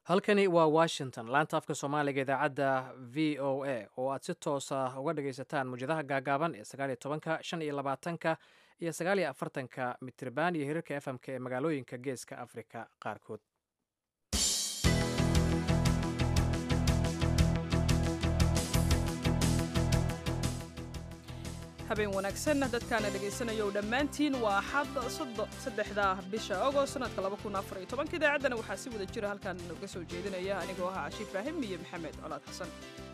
halkani waa washington laanta afka soomaaliga idaacadda v o a oo aad si toosa uga dhagaysataan muwjadaha gaagaaban ee sagaaliyo tobanka shan iyo labaatanka iyo sagaaliyo afartanka mitriban iyo hirarka efmk ee magaalooyinka geeska afrika qaarkood habeen wanaagsan dadkaana dhegaysanaya o dhammaantiin waa axad saddexda bisha agost sanadka labakunaafariyotobanka idaacaddana waxaa si wada jira halkan uga soo jeedinaya anigoo ahaa cashi ibraahim iyo maxamed colaad xasan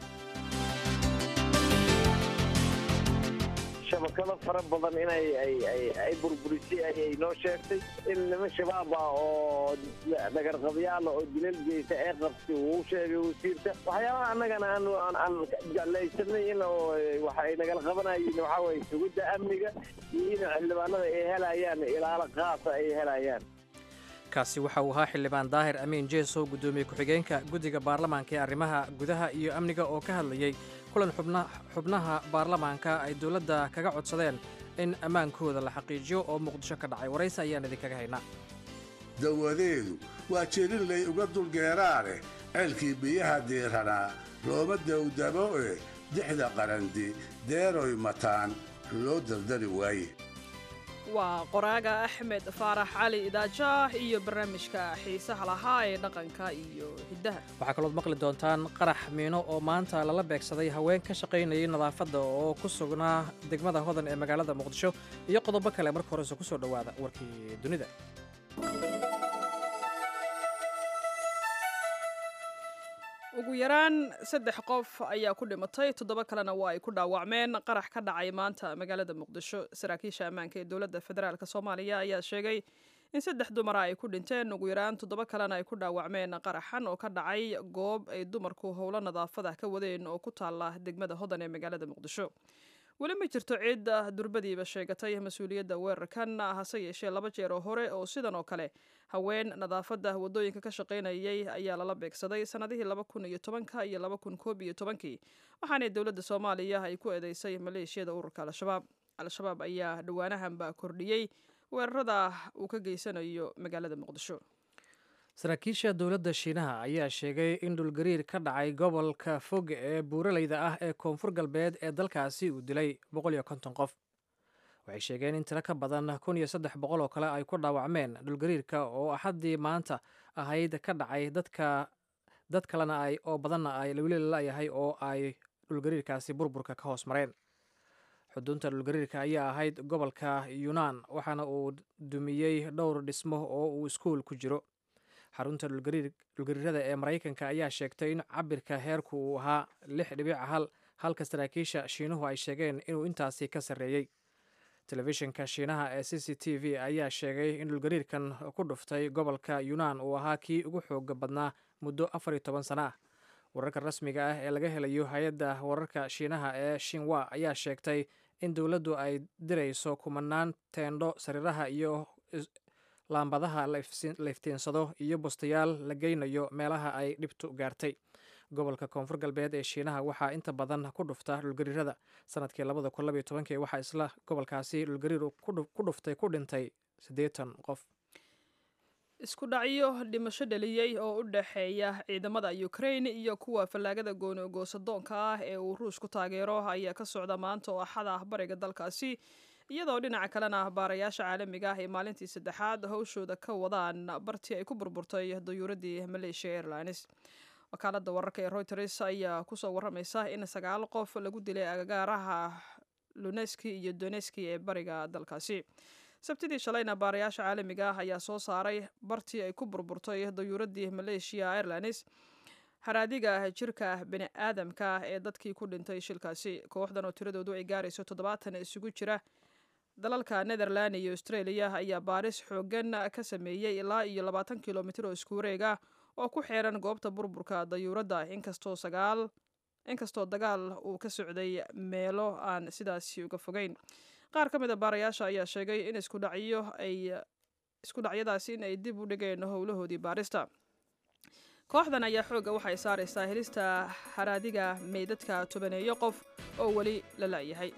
shabakado fara badan inay ay burburisay ayay noo sheegtay in niman shabaab ah oo dhagarqabyaala oo dilal geysa ee qabtay uu sheegay wasiirka waxyaabaha annagana aan jeclaysanay in waxa ay nagala qabanayeen waxaa waye sugidda amniga iyo in xildhibaanada ay helayaan ilaalo qaasa ay helayaan kaasi waxa uu ahaa xildhibaan daahir amiin jeesow guddoomiye ku-xigeenka guddiga baarlamaanka ee arrimaha gudaha iyo amniga oo ka hadlayey kulan xubnaha baarlamaanka ay dowladda kaga codsadeen in ammaankooda la xaqiijiyo oo muqdisho ka dhacay waraysi ayaan idinkaga haynaa dawadeedu waa jelinlay uga dulgeeraaneh ceelkii biyaha diiranaa looma dawdabo e dixda qarandi deeroy mataan loo dardari waaye waa qoraaga axmed faarax cali idaajaah iyo barnaamijka xiisaha lahaa ee dhaqanka iyo hiddaha waxaa kalood maqli doontaan qarax miino oo maanta lala beegsaday haween ka shaqaynayay nadaafadda oo ku sugnaa degmada hodan ee magaalada muqdisho iyo qodobo kale marka horese ku soo dhowaada warkii dunida ugu yaraan saddex qof ayaa ku dhimatay toddoba kalena waa ay ku dhaawacmeen qarax ka dhacay maanta magaalada muqdisho saraakiisha ammaanka ee dowladda federaalk soomaaliya ayaa sheegay in saddex dumara ay ku dhinteen ugu yaraan toddoba kalena ay ku dhaawacmeen qaraxan oo ka dhacay goob ay dumarku howlo nadaafadah ka wadeen oo ku taala degmada hodan ee magaalada muqdisho weli ma jirto ciid durbadiiba sheegatay mas-uuliyadda weerarkan hase yeeshee laba jeer oo hore oo sidan oo kale haween nadaafadda waddooyinka ka shaqaynayay ayaa lala beegsaday sannadihii laba kun iyo tobanka iyo laba kun koob iyo tobankii waxaana dowladda soomaaliya ay ku eedeysay maleeshiyada ururka al-shabaab al-shabaab ayaa dhowaanahanba kordhiyey weerarada uu ka geysanayo magaalada muqdisho saraakiisha dowladda shiinaha ayaa sheegay in dhulgariir ka dhacay gobolka fog ee buuraleyda ah ee koonfur galbeed ee dalkaasi uu dilay boqol iyo konton qof waxay sheegeen in tiro ka badan kun iyo saddex boqol oo kale ay ku dhaawacmeen dhulgariirka oo axaddii maanta ahayd ka dhacay dadka dad kalena ay oo badanna ay weli lalayahay oo ay dhulgariirkaasi burburka ka hoos mareen xudunta dhulgariirka ayaa ahayd gobolka yunaan waxaana uu dumiyey dhowr dhismo oo uu iskuul ku jiro xarunta dhulgariirada ee maraykanka ayaa sheegtay in cabirka heerku uu ahaa lix dhibic hal halka saraakiisha shiinuhu ay sheegeen inuu intaasi ka sarreeyey telefishinka shiinaha ee c c t v ayaa sheegay in dhulgariirkan ku dhuftay gobolka yunaan uu ahaa kii ugu xooga badnaa muddo afar iyo toban sana ah wararka rasmiga ah ee laga helayo hay-adda wararka shiinaha ee shinwa ayaa sheegtay in dowladdu ay dirayso kumanaan teendho sariiraha iyo laambadaha la iftiinsado iyo bustayaal la geynayo meelaha ay dhibtu gaartay gobolka koonfur galbeed ee shiinaha waxaa inta badan ku dhufta dhulgariirada sanadkii labada kun labaiyo tobankii waxaa isla gobolkaasi dhulgariir ku dhuftay ku dhintay siddeetan qof isku dhacyo dhimasho dhaliyey oo u dhexeeya ciidamada ukrain iyo kuwa fallaagada gooni goosadoonka ah ee uu ruushku taageero ayaa ka socda maanta oo axad ah bariga dalkaasi iyadoo dhinaca kalena baarayaasha caalamiga ah ee maalintii saddexaad howshooda ka wadaan bartii ay ku burburtay dayuuradii malaysia airlines wakaalada wararka ee reuters ayaa kusoo waramaysa in sagaal qof lagu dilay agagaaraha luneski iyo doneski ee bariga dalkaasi sabtidii shalayna baarayaasha caalamiga ah ayaa soo saaray bartii ay ku burburtay dayuuradii malaysia airlines haraadiga jirka bini aadamka ee dadkii ku dhintay shilkaasi kooxdan oo tiradoodu ay gaarayso toddobaatan isugu jira dalalka netherland iyo australia ayaa baaris xoogan ka sameeyey ilaa iyo labaatan kilomitr oo isku wareega oo ku xeeran goobta burburka dayuuradda inkastoo sagaal inkastoo dagaal uu ka socday meelo aan sidaasi uga fogeyn qaar ka mid a baarayaasha ayaa sheegay in iskudhacyo ay isku dhacyadaasi in ay dib u dhigeen howlahoodii baarista kooxdan ayaa xoogga waxay saaraysaa helista haraadiga meydadka tobaneeyo qof oo weli la la'yahay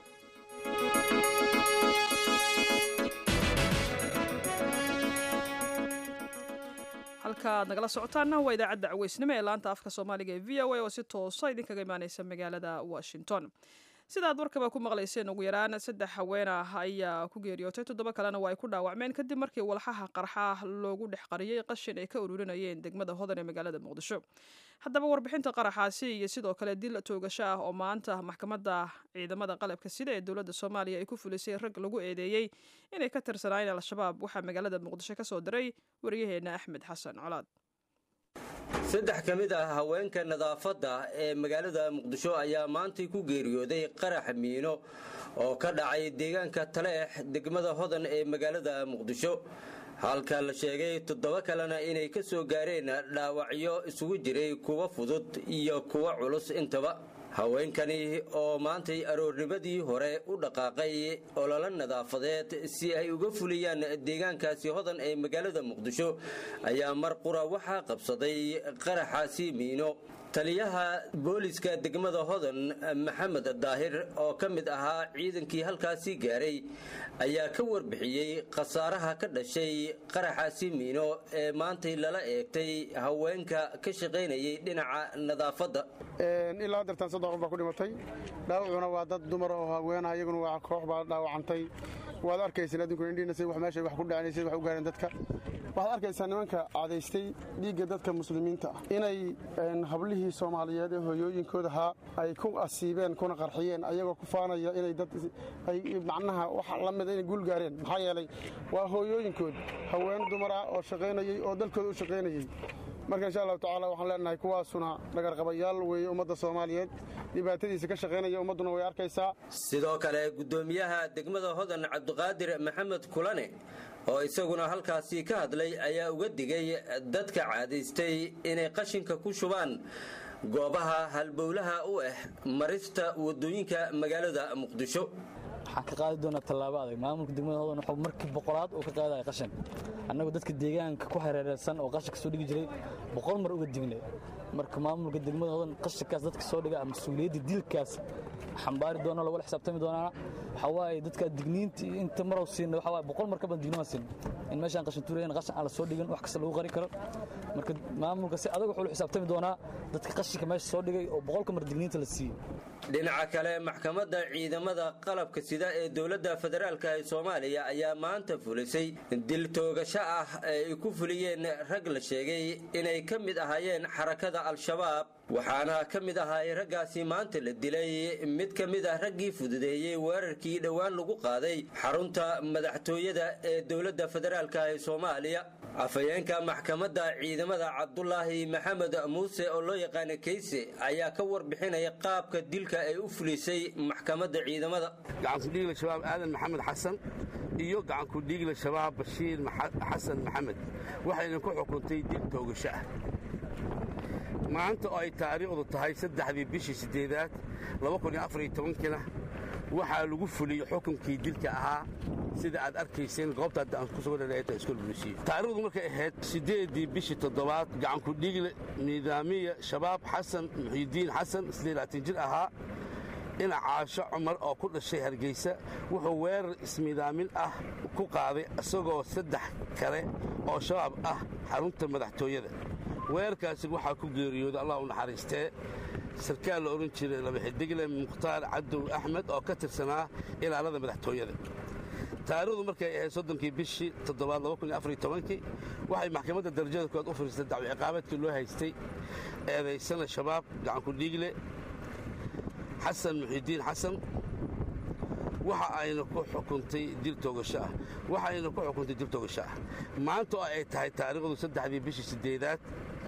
halka halkaaad nagala socotaana waa idaacadda caweysnimo ee laanta afka soomaaliga ee v o a oo si toosa idinkaga imaaneysa magaalada washington sida aad warkaba ku maqlayseen ugu yaraan saddex haween ah ayaa ku geeriyootay toddoba kalena waa ay ku dhaawacmeen kadib markii walxaha qarxa loogu dhex qariyey qashin ay ka ururinayeen degmada hodan ee magaalada muqdisho haddaba warbixinta qaraxaasi iyo sidoo kale dil toogasho ah oo maanta maxkamadda ciidamada qalabka sida ee dowladda soomaaliya ay ku fulisay rag lagu eedeeyey inay ka tirsanaayeen al-shabaab waxaa magaalada muqdisho ka soo diray waryaheena axmed xasan colaad saddex ka mid ah haweenka nadaafadda ee magaalada muqdisho ayaa maantay ku geeriyooday qarax miino oo ka dhacay deegaanka taleex degmada hodan ee magaalada muqdisho halka la sheegay toddoba kalena inay ka soo gaareen dhaawacyo isugu jiray kuwa fudud iyo kuwa culus intaba haweenkani oo maantay aroornimadii hore u dhaqaaqay ololo nadaafadeed si ay uga fuliyaan deegaankaasi hodan ee magaalada muqdisho ayaa mar qura waxaa qabsaday qaraxaasi miino taliyaha booliska degmada hodan maxamed daahir oo ka mid ahaa ciidankii halkaasi gaaray ayaa ka warbixiyey khasaaraha ka dhashay qaraxaasi miino ee maantay lala eegtay haweenka ka shaqaynayay dhinaca nadaafadda ilaa dartan saddex qof baa ku dhimatay dhaawacuna waa dad dumar oo haweena iyaguna waa koox baa dhaawacantay waad arkayseen adinku indhiinasay wax meeshay wax ku dhacnaysay wax u gaareen dadka waxaad arkaysaa nimanka cadaystay dhiigga dadka muslimiinta ah inay hablihii soomaaliyeed ee hooyooyinkooda ahaa ay ku asiibeen kuna qarxiyeen ayagoo ku faanaya inay dad ay macnaha wax la mida inay guul gaareen maxaa yeelay waa hooyooyinkood haween dumar ah oo shaqaynayey oo dalkooda u shaqaynayey marka insha allahu tacaala waxaan leenahay kuwaasuna dhagarqabayaal weeye ummadda soomaaliyeed dhibaatadiisa ka shaqaynaya ummadduna way arkaysaa sidoo kale guddoomiyaha degmada hodan cabdiqaadir maxamed kulane oo isaguna halkaasi ka hadlay ayaa uga digay dadka caadaystay inay qashinka ku shubaan goobaha halbowlaha u ah marista wadooyinka magaalada muqdisho waxaan ka qaadi doonaa tallaabo adag maamulka degmada hodan wuxuu markii boqolaad uu ka qaadaya qashin annagu dadka deegaanka ku hareereysan oo qashinka soo dhigi jiray boqol mar uga dignay marka maamulka degmada hodan qashinkaas dadka soo dhiga mas-uuliyadda dilkaas xambaari doona lagula xisaabtami doonaana waxaa waaye dadka digniinta inta marow siina waxaa waaye boqol mar ka badan digniin waan siin in meeshaan qashin tuurayan qashin aan la soo dhigin wax kasta lagu qari karo marka maamulka si adag wuxuu la xisaabtami doonaa dadka qashinka meesha soo dhigay oo boqolka mar digniinta la siiyey dhinaca kale maxkamadda ciidamada qalabka sida ee dowladda federaalka ee soomaaliya ayaa maanta fulisay dil toogasho ah ee ay ku fuliyeen rag la sheegay inay ka mid ahaayeen xarakada al-shabaab waxaana ka mid ahaay raggaasi maanta la dilay mid ka mid ah raggii fududeeyey weerarkii dhowaan lagu qaaday xarunta madaxtooyada ee dowladda federaalka ee soomaaliya afhayeenka maxkamadda ciidamada cabdulaahi maxamed muuse oo loo yaqaana kayse ayaa ka warbixinaya qaabka dilka ay u fulisay maxkamadda ciidamada gacankudhiigla shabaab aadan maxamed xasan iyo gacankudhiigla shabaab bashiir xasan maxamed waxayna ku xukuntay dil toogasho ah maanta oo ay taariikhdu tahay saddexdii bishii siddeedaad kina waxaa lagu fuliyey xukunkii dilka ahaa sida aad arkayseen goobta hadda aan ku soo dhadhaeta iskool bulisiyo taariikhdu markay ahayd siddeeddii bishii toddobaad gacankudhiigle nidaamiya shabaab xasan muxiidiin xasan jir ahaa dhinac caasho cumar oo ku dhashay hargeysa wuxuu weerar ismidaamin ah ku qaaday isagoo saddex kale oo shabaab ah xarunta madaxtooyada weerarkaasi waxaa ku geeriyooday allah u naxariistee sarkaal la odhan jiray labaxidigle mukhtaar cadow axmed oo ka tirsanaa ilaalada madaxtooyada taariikhdu markay ahayd soddonkii bishii toddobaad kii waxay maxkamadda darajada koowaad u fariistay dacwo ciqaabeedkii loo haystay eedaysana shabaab gacankudhiigle xasan muxiidiin xasan waxa ayna ku xukuntay dil toogasho ah waxayna ku xukuntay dil toogasho ah maanta oo ay tahay taariikhdu saddexdii bishii siddeedaad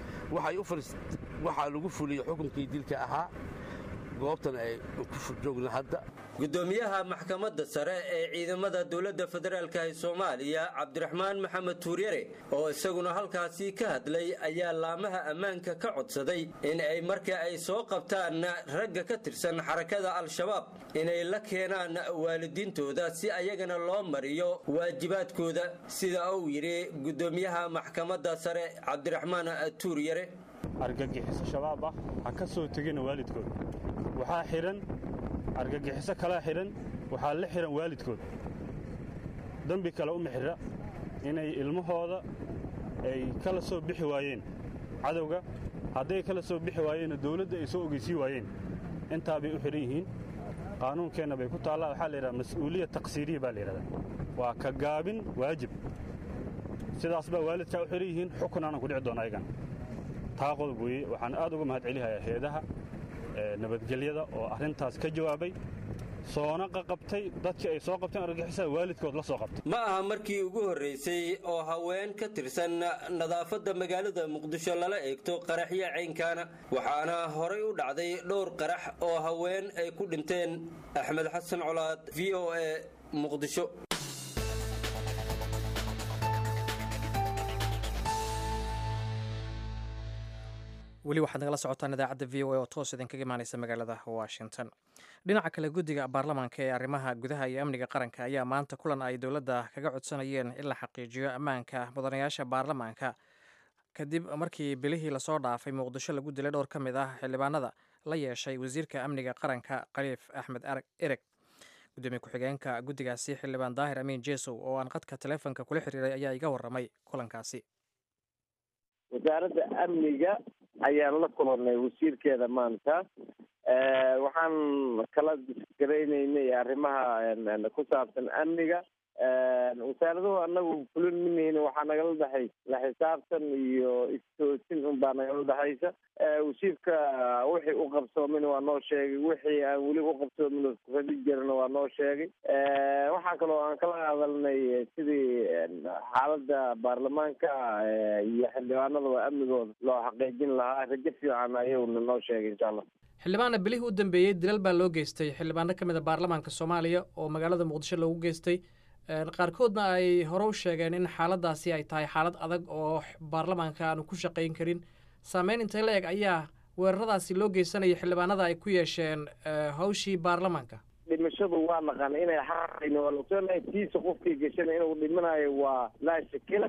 waxaa lagu fuliyey xukunkii dilka ahaa goobtan ay ku joogna hadda gudoomiyaha maxkamadda sare ee ciidamada dowladda federaalk ee soomaaliya cabdiraxmaan maxamed tuuryare oo isaguna halkaasi ka hadlay ayaa laamaha ammaanka ka codsaday in ay marka ay soo qabtaan ragga ka tirsan xarakada al-shabaab inay la keenaan waalidiintooda si ayagana loo mariyo waajibaadkooda sida uu yidhi gudoomiyaha maxkamadda sare cabdiraxmaan tuuryare argagixiso shabaab ah ha ka soo tegina waalidkood waxaa xidhan argagixiso kalaa xidhan waxaa la xidhan waalidkood dembi kale uma xidha inay ilmahooda ay kala soo bixi waayeen cadowga hadday kala soo bixi waayeenna dawladda ay soo ogeysii waayeen intaa bay u xidhan yihiin qaanuunkeenna bay ku taallaa waxaa la yidhaha mas-uuliya taqsiiriya baa la yidhahdaa waa ka gaabin waajib sidaas baa waalidkaa u xidhan yihiin xukun aanan ku dhici doona ayagan taa qodob weeye waxaan aad uga mahad celihayaa heedaha nabadgelyada oo arrintaas ka jawaabay soona qaqabtay dadkii ay soo qabteen argagixisa waalidkood la soo qabtay ma aha markii ugu horraysay oo haween ka tirsan nadaafadda magaalada muqdisho lala eegto qaraxyo caynkaana waxaana horay u dhacday dhowr qarax oo haween ay ku dhinteen axmed xasan colaad v o a muqdisho weli waxaad nagala socotaan idaacadda v o a oo toos idinkaga imaaneysa magaalada washington dhinaca kale guddiga baarlamaanka ee arrimaha gudaha iyo amniga qaranka ayaa maanta kulan ay dowladda kaga codsanayeen in la xaqiijiyo ammaanka mudanayaasha baarlamaanka kadib markii bilihii lasoo dhaafay muqdisho lagu dilay dhowr ka mid ah xildhibaanada la yeeshay wasiirka amniga qaranka khaliif axmed ereg gudoomiye ku-xigeenka guddigaasi xildhibaan daahir amiin jesow oo aan qadka taleefonka kula xiriiray ayaa iga warramay kulankaasi wasaaradda amniga ayaan la kulannay wasiirkeeda maanta waxaan kala disgaraynaynay arrimaha ku saabsan amniga wasaaraduhu anagu fulin manihin waxaa nagala dhexay la xisaabtan iyo istoosin unbaa nagala dhexaysa wasiirka wixii u qabsoomin waa noo sheegay wixii aan weli u qabsoomin radi jirana waa noo sheegay waxaa kaloo aan kala hadalnay sidii xaaladda baarlamaanka iyo xildhibaanadaba amnigooda loo xaqiijin lahaa rajo fiican ayuuna noo sheegay insha allah xildhibaana bilihii u dambeeyey dilal baa loo geystay xildhibaano ka mid a baarlamaanka soomaaliya oo magaalada muqdisho loogu geystay qaarkoodna ay hore u sheegeen in xaaladaasi ay tahay xaalad adag oo baarlamaanka aanu ku shaqayn karin saameyn intay la eg ayaa weeraradaasi loo geysanaya xildhibaanada ay ku yeesheen hawshii baarlamaanka dhimashadu waa naqan inay xaqayno waa logsoonnahay tiisa qofkii gashana inuu dhimanayo waa laa shakila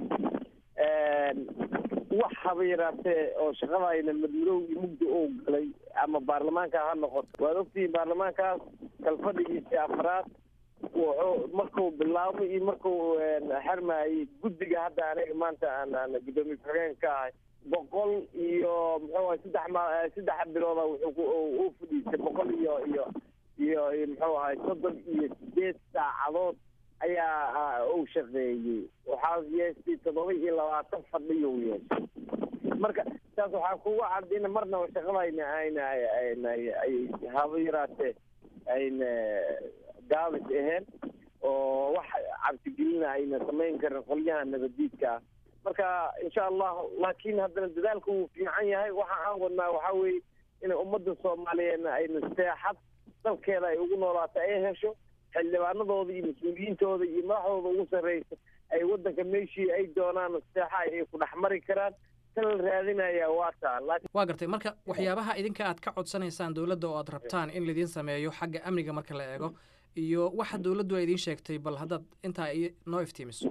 wax haba yaraatee oo shaqadayna madmadow iyo mugdi ou galay ama baarlamaanka ha noqoto waad ogtihiin baarlamaankaas kalfadhigiisii afraad wuxuu markuu bilaabmay iyo markuu xarmaayey guddiga hadda aniga maanta aan aan guddoomiye ku-xigeen ka ahay boqol iyo muxuu ahay saddex ma saddex bilooda wuxuu u fadhiistay boqol iyo iyo iyo muxuu ahay soddon iyo sideed saacadood ayaa uu shaqeeyey waxaa yeestay toddoba iyo labaatan fadhiyuu yeeshay marka saas waxaa kugu cad in marnaba shaqadayna ayna ayna ay haba yaraatee ayna gaabis aheen oo wax cabsigelina ayna samayn karin qolyaha nabadiidka ah marka insha allah laakiin haddana dadaalku wuu fiican yahay waxa aan wadnaa waxaa weeye in ummadda soomaaliyeedna ayna seexad dalkeeda ay ugu noolaato ay hesho xildhibaanadooda iyo mas-uuliyiintooda iyo madaxdooda ugu sarreysa ay waddanka meeshii ay doonaan seexa ay ku dhex mari karaan tan la raadinaya waa taa waa gartay marka waxyaabaha idinka aad ka codsanaysaan dowladda oo aad rabtaan in laidiin sameeyo xagga amniga marka la eego iyo waxa dowladdu ay idiin sheegtay bal haddaad intaa noo iftiimiso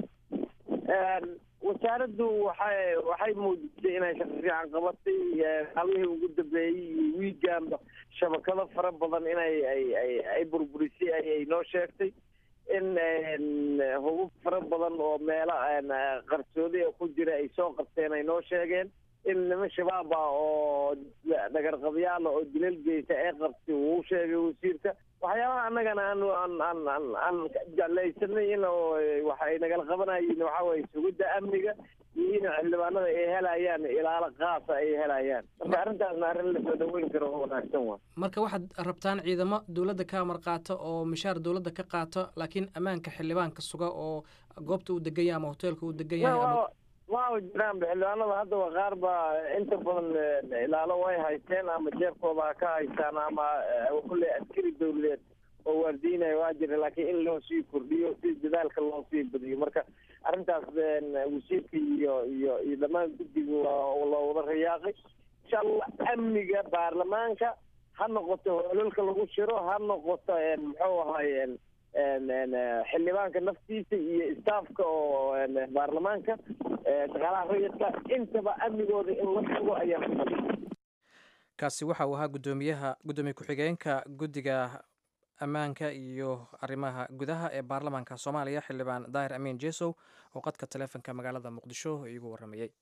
wasaaraddu waxay waxay muujisay inay shaqo fiican qabatay maalmihii ugu dambeeyey iyo wiiganba shabakado fara badan inay ay ay ay burburisay ayay noo sheegtay in hubub fara badan oo meelo qarsoodi ku jira ay soo qabteen ay noo sheegeen in niman shabaab ah oo dhagarqabyaala oo dilal geysa ee qabtay wuu sheegay wasiirka waxyaabaha annagana aan aan aan aan aan jeclaysanay in waxay nagala qabanayeen waxa weye sugidda amniga iyo in xildhibaanada ay helayaan ilaalo qaasa ay helayaan marka arrintaasna arrin lasoo dhaweyn karo oo wanaagsan waa marka waxaad rabtaan ciidamo dowladda ka amar qaata oo mishaar dowladda ka qaata laakiin ammaanka xildhibaanka suga oo goobta uu degan yahay ama hoteelka uu degan yahay ama waa jiraan xildhibaanada haddaba qaar baa inta badan ilaalo way haysteen ama jeebkooda ha ka haystaan ama kulle askari dowladeed oo waardiinaya waa jira laakiin in loo sii kordhiyo si dadaalka loo sii badiyo marka arrintaas wasiirka iyo iyo iyo dhammaan guddiga loo wada rayaaqay insha allah amniga baarlamaanka ha noqoto hololka lagu shiro ha noqoto muxuu ahay xildhibaanka naftiisa iyo staafka oo baarlamaanka shaqaalaha rayidka intaba amnigooda in la sugo ayaa ku kaasi waxa uu ahaa guddoomiyaha guddoomiye ku-xigeenka guddiga ammaanka iyo arrimaha gudaha ee baarlamaanka soomaaliya xildhibaan daahir amiin jesow oo qadka taleefonka magaalada muqdisho iigu waramayey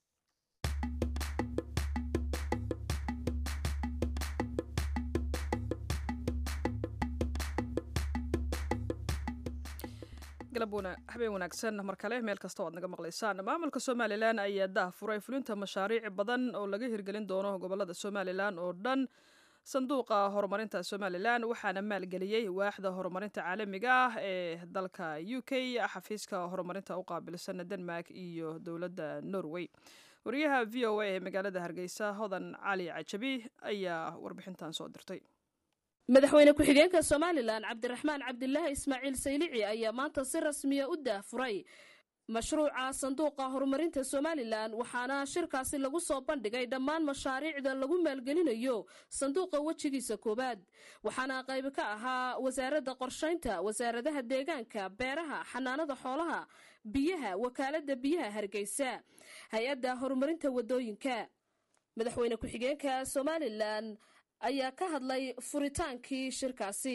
habeen wanaagsan mar kale meel kasta o aad naga maqlaysaan maamulka somalilan ayaa dah furay fulinta mashaariic badan oo laga hirgelin doono gobolada somalilan oo dhan sanduuqa horumarinta somalilan waxaana maalgeliyey waaxda horumarinta caalamiga ah ee dalka u k xafiiska horumarinta u qaabilsan denmark iyo dowladda norway wariyaha v o a ee magaalada hargeysa hodan cali cajabi ayaa warbixintan soo dirtay madaxweyne ku-xigeenka somalilan cabdiraxmaan cabdilaahi ismaaciil saylici ayaa maanta si rasmiya u daahfuray mashruuca sanduuqa horumarinta somalilan waxaana shirkaasi lagu soo bandhigay dhammaan mashaariicda lagu maalgelinayo sanduuqa wejigiisa koowaad waxaana qayb ka ahaa wasaaradda qorshaynta wasaaradaha deegaanka beeraha xanaanada xoolaha biyaha wakaalada biyaha hargeysa hay-adda horumarinta wadooyinka madaxweyne ku-xigeenka somalilan ayaa ka hadlay furitaankii shirkaasi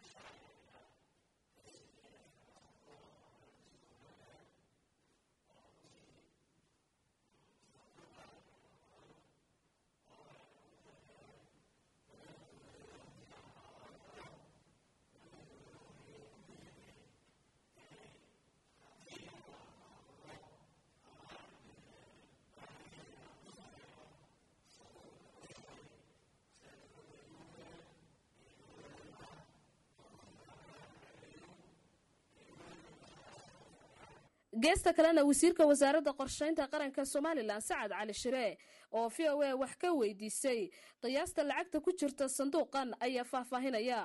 geesta kalena wasiirka wasaaradda qorshaynta qaranka somalilan sacad cali shire oo v o a wax ka weydiisay qiyaasta lacagta ku jirta sanduuqan ayaa faahfaahinaya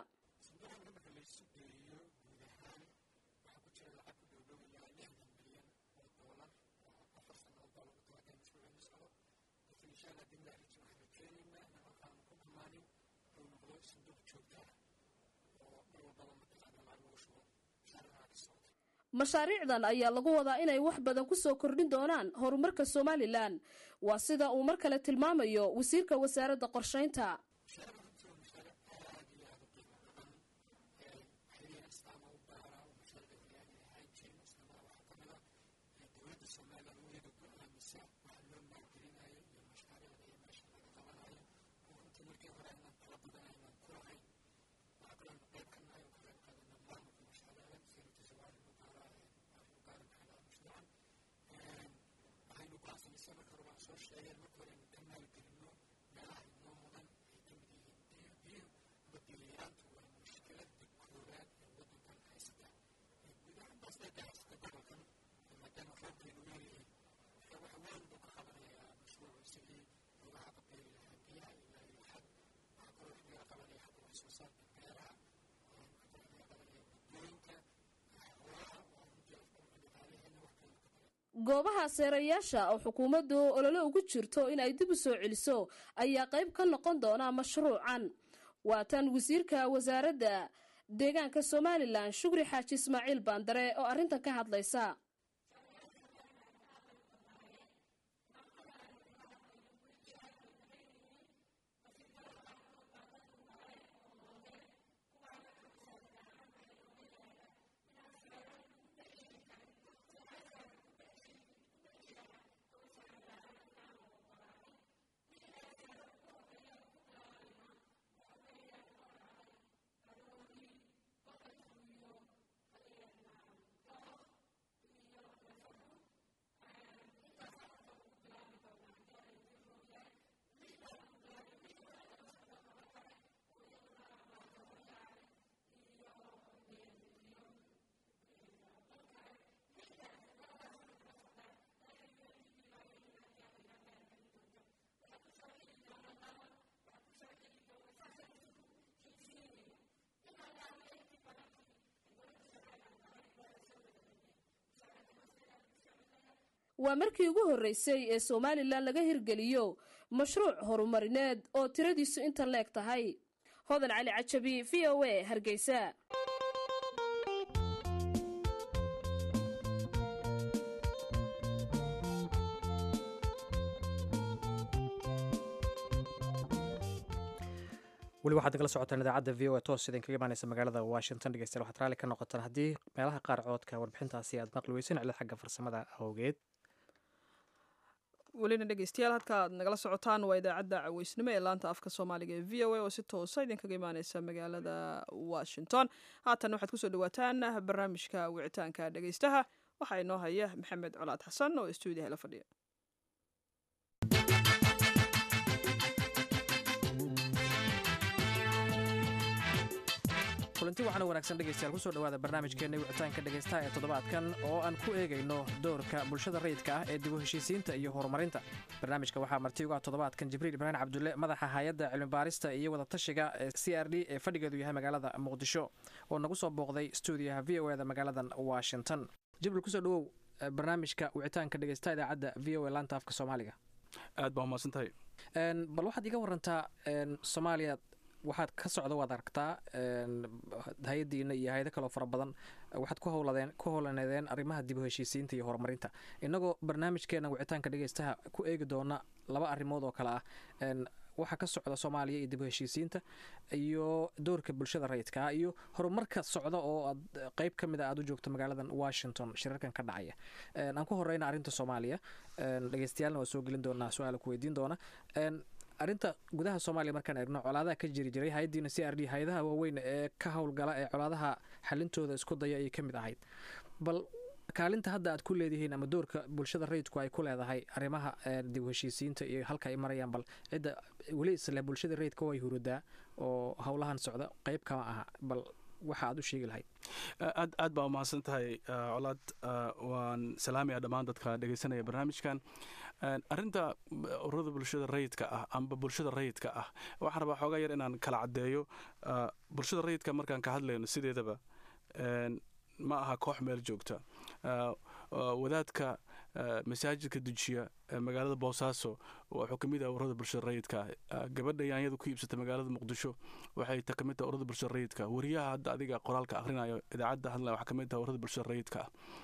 mashaariicdan ayaa lagu wadaa inay wax badan ku soo kordhin doonaan horumarka somalilan waa sida uu mar kale tilmaamayo wasiirka wasaaradda qorshaynta goobaha seerayaasha oo xukuumaddu olole ugu jirto in ay dib u soo celiso ayaa qayb ka noqon doona mashruucan waa tan wasiirka wasaaradda deegaanka somalilan shukri xaaji ismaaciil baandare oo arrintan ka hadlaysa waa markii ugu horreysay ee somalilan laga hirgeliyo mashruuc horumarineed oo tiradiisu inta leeg tahay hodan cali cajabi v o a hargeysa weli waxaad nagala socotaan idaacadda v o e toos idinkaga imaaneysa magaalada washington dhegeystayaal waxaad raalli ka noqotaan haddii meelaha qaar coodka warbixintaasi aad maqli weyseen cilad xagga farsamada awgeed welina dhegeystayaal halka aad nagala socotaan waa idaacadda caweysnimo ee laanta afka soomaaliga ee v o a oo si toosa idinkaga imaaneysa magaalada washington haatan waxaad kusoo dhawaataan barnaamijka wicitaanka dhegeystaha waxaa inoo haya maxamed colaad xasan oo stuudiyaha la fadhiya kulanti waxaana wanaagsan dhegeystayaal kusoo dhawaada barnaamijkeenna wicitaanka dhegeystaha ee toddobaadkan oo aan ku eegayno doorka bulshada rayidka ah ee dib u heshiisiinta iyo horumarinta barnaamijka waxaa marti uga toddobaadkan jibriil ibraahim cabdulle madaxa hay-adda cilmibaarista iyo wadatashiga ee c r d ee fadhigeedu yahay magaalada muqdisho oo nagu soo booqday stuudiyaha v o eda magaaladan washington jibriil kusoo dhawow barnaamijka wicitaanka dhegeystaha idaacadda v o e laanta afka soomaaliga aad baa umahadsan tahay bal waxaad iga warantaa soomaaliya waxaad ka socda waad aragtaa hay-addiina iyo hay-ado kaleo fara badan waxaad ku howladeen ku howlaneedeen arrimaha dib u heshiisiinta iyo horumarinta innagoo barnaamijkeena wicitaanka dhegeystaha ku eegi doona laba arrimood oo kale ah waxaa ka socda soomaaliya iyo dib u heshiisiinta iyo doorka bulshada rayidka ah iyo horumarka socda oo aad qeyb ka mid a aad u joogto magaaladan washington shirarkan ka dhacaya aan ku horeyna arrinta soomaaliya dhegeystayaalna waa soo gelin doonaa su-aala ku weydiin doona arrinta gudaha soomaaliya markaan eegno colaadaha ka jiri jiray hay-addiina c r d hay-adaha waaweyn ee ka howlgala ee colaadaha xalintooda isku daya ayay ka mid ahayd bal kaalinta hadda aad ku leedihiin ama doorka bulshada rayidku ay ku leedahay arrimaha dib u heshiisiinta iyo halka ay marayaan bal cidda weli isle bulshada rayidka way hurudaa oo howlahan socda qeyb kama aha bal waxa aad u sheegi lahayd aad aad baa umahadsan tahay colaad waan salaamaya dhammaan dadka dhegeysanaya barnaamijkan arrinta ururada bulshada rayidka ah amba bulshada rayidka ah waxaan rabaa xoogaa yar inaan kala caddeeyo bulshada rayidka markaan ka hadlayno sideedaba ma aha koox meel joogta wadaadka masaajidka dujiya magaalada boosaaso wuxuu ka mid ah ururada bulshada rayidka ah gabadha yaanyada ku iibsata magaalada muqdisho waxay ta kamid tahay ururada bulshada rayidka wariyaha hadda adiga qoraalka akhrinayo idaacadda hadlaya waxaa kamid tahay ururada bulshada rayidka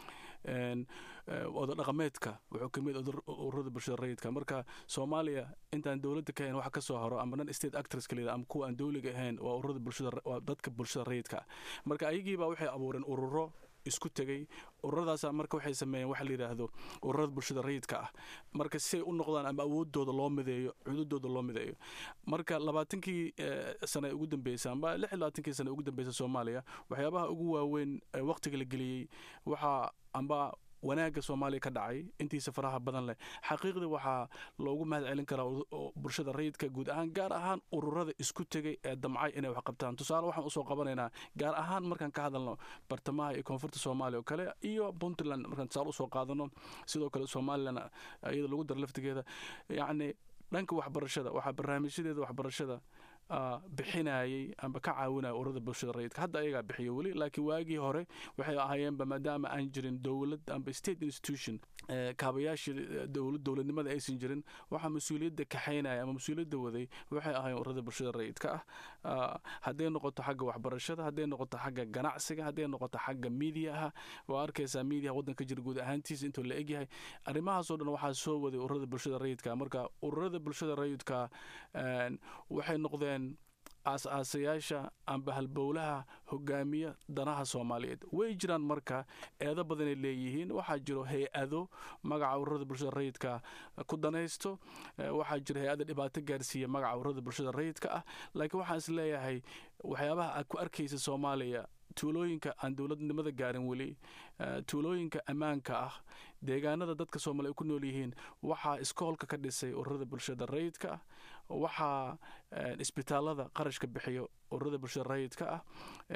ah oda dhaqameedka wuxuu ka mid ururada bulshada rayidka marka soomaaliya intaan dowladda ka ahayn wax ka soo horo ama non state actors ka ama kuwa aan dowliga ahayn waa ururada bulshada waa dadka bulshada rayidka marka ayagiiba waxay abuureen ururo isku tegay ururadaasa marka waxay sameeyeen waxa la yidhaahdo ururada bulshada rayidka ah marka siay u noqdaan ama awoodooda loo mideeyo cududooda loo mideeyo marka labaatankii sane ugu dambeysay amba lix iyo labaatankii sane ugu dambeysay soomaaliya waxyaabaha ugu waaweyn waqtiga la geliyey waxaa amba wanaagga soomaaliya ka dhacay intiisa faraha badan leh xaqiiqdii waxaa loogu mahad celin karaa bulshada rayidka guud ahaan gaar ahaan ururada isku tegay ee damcay inay wax qabtaan tusaale waxaan usoo qabanaynaa gaar ahaan markaan ka hadalno bartamaha iyo koonfurta soomaaliya oo kale iyo puntland markaan tusaale usoo qaadano sidoo kale somalilan iyada lagu daro laftigeeda yacni dhanka waxbarashada waxaa barnaamijyadeeda waxbarashada bixinayay amba ka caawinaya ururada bulshada rayidka hadda ayagaa bixiyo weli laakiin waagii hore waxay ahaayeenba maadaama aan jirin dowlad amba state institution kaabayaashii dowladnimada aysan jirin waxaa mas-uuliyadda kaxaynaya ama mas-uuliyadda waday waxay ahaayeen ururada bulshada rayidka ah hadday noqoto xagga waxbarashada hadday noqoto xagga ganacsiga hadday noqoto xagga miidiyaha waa arkaysaa miidiyaha waddanka jira guud ahaantiisa intuu la egyahay arrimahaasoo dhan waxaa soo waday ururada bulshada rayidka marka ururada bulshada rayidka waxay noqdeen aas-aasayaasha amba halbowlaha hogaamiya danaha soomaaliyeed way jiraan marka eedo badanay leeyihiin waxaa jiro hay-ado magaca ururada bulshada rayidka ku danaysto waxaa jiro hay-ada dhibaato gaarsiiya magaca ururada bulshada rayidka ah laakiin waxaan is leeyahay waxyaabaha aad ku arkaysa soomaaliya tuulooyinka aan dowladnimada gaarin weli tuulooyinka ammaanka ah deegaanada dadka soomaaliya ku nool yihiin waxaa iskoolka ka dhisay ururada bulshada rayidka ah waxaa isbitaalada qarashka bixiyo ururada bulshada rayidka ah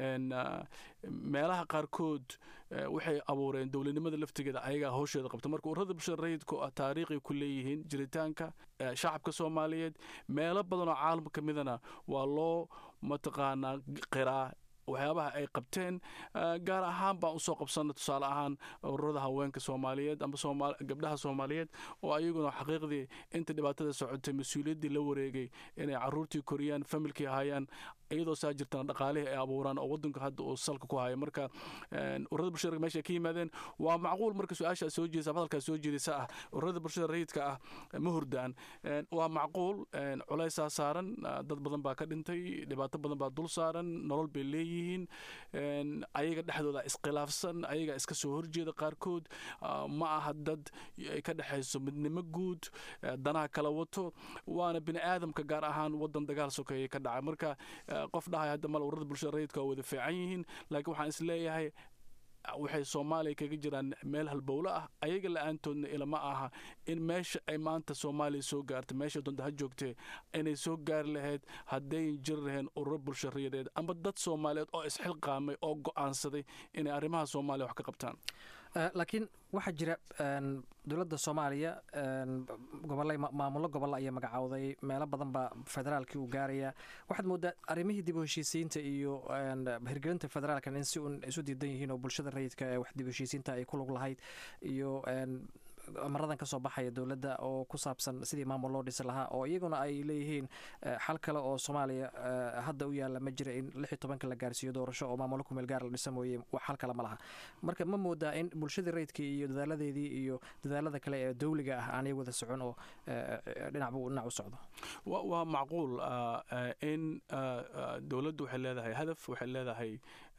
meelaha qaarkood waxay abuureen dowladnimada laftigeeda ayagaa howsheeda qabta marka ururada bulshada rayidku ah taariikhay ku leeyihiin jiritaanka shacabka soomaaliyeed meelo badan oo caalamka ka midana waa loo mataqaanaa qiraa waxyaabaha ay qabteen gaar ahaan baan usoo qabsanay tusaale ahaan ururada haweenka soomaaliyeed amba gabdhaha soomaaliyeed oo ayaguna xaqiiqdii inta dhibaatada socotay mas-uuliyaddii la wareegay inay caruurtii koriyaan familkii hayaan iyadoo saa jirtana dhaqaalihii ay abuuraan oo wadanka hadda uu salka ku haya marka ururada bulshada meesha ka yimaadeen waa macquul marka su-aashaa soo jeedisa hadalkaa soo jeedisa ah ururada bulshada rayidka ah ma hurdaan waa macquul culaysaa saaran dad badan baa ka dhintay dhibaato badan baa dul saaran nolol bay leeyihiin ayaga dhexdooda iskhilaafsan ayaga iska soo horjeeda qaarkood ma aha dad ay ka dhexayso midnimo guud danaha kala wato waana bini aadamka gaar ahaan wadan dagaal sokeeye ka dhacay marka qof dhahay hadda mal ururada bulshada rayidka waa wada fiican yihiin laakiin waxaan is leeyahay waxay soomaaliya kaga jiraan meel halbowlo ah ayaga la-aantoodna ilama aha in meesha ay maanta soomaaliya soo gaartay meesha doonta ha joogtee inay soo gaari lahayd haddayn jiri laheen ururo bulsho rayadeed amba dad soomaaliyeed oo isxilqaamay oo go'aansaday inay arrimaha soomaaliya wax ka qabtaan laakiin waxaa jira dowladda soomaaliya gobolla maamullo gobolla ayaa magacowday meelo badan baa federaalkii uu gaaraya waxaad moodaa arrimihii dib u heshiisiinta iyo hirgelinta federaalkan in si uun isu diidan yihiin oo bulshada rayidka ee wax dib u heshiisiinta ay ku lug lahayd iyo amaradan ka soo baxaya dowladda oo ku saabsan sidii maamul loo dhisi lahaa oo iyaguna ay leeyihiin xal kale oo soomaaliya hadda u yaalla ma jira in lix iyo tobanka la gaarsiiyo doorasho oo maamullo kumeel gaar la dhisa mooye wax xal kale ma laha marka ma moodaa in bulshadii rayidkii iyo dadaaladeedii iyo dadaalada kale ee dowliga ah aanay wada socon oo dhinacbu dhinac u socdo waa macquul in dowladdu waxay leedahay hadaf waxay leedahay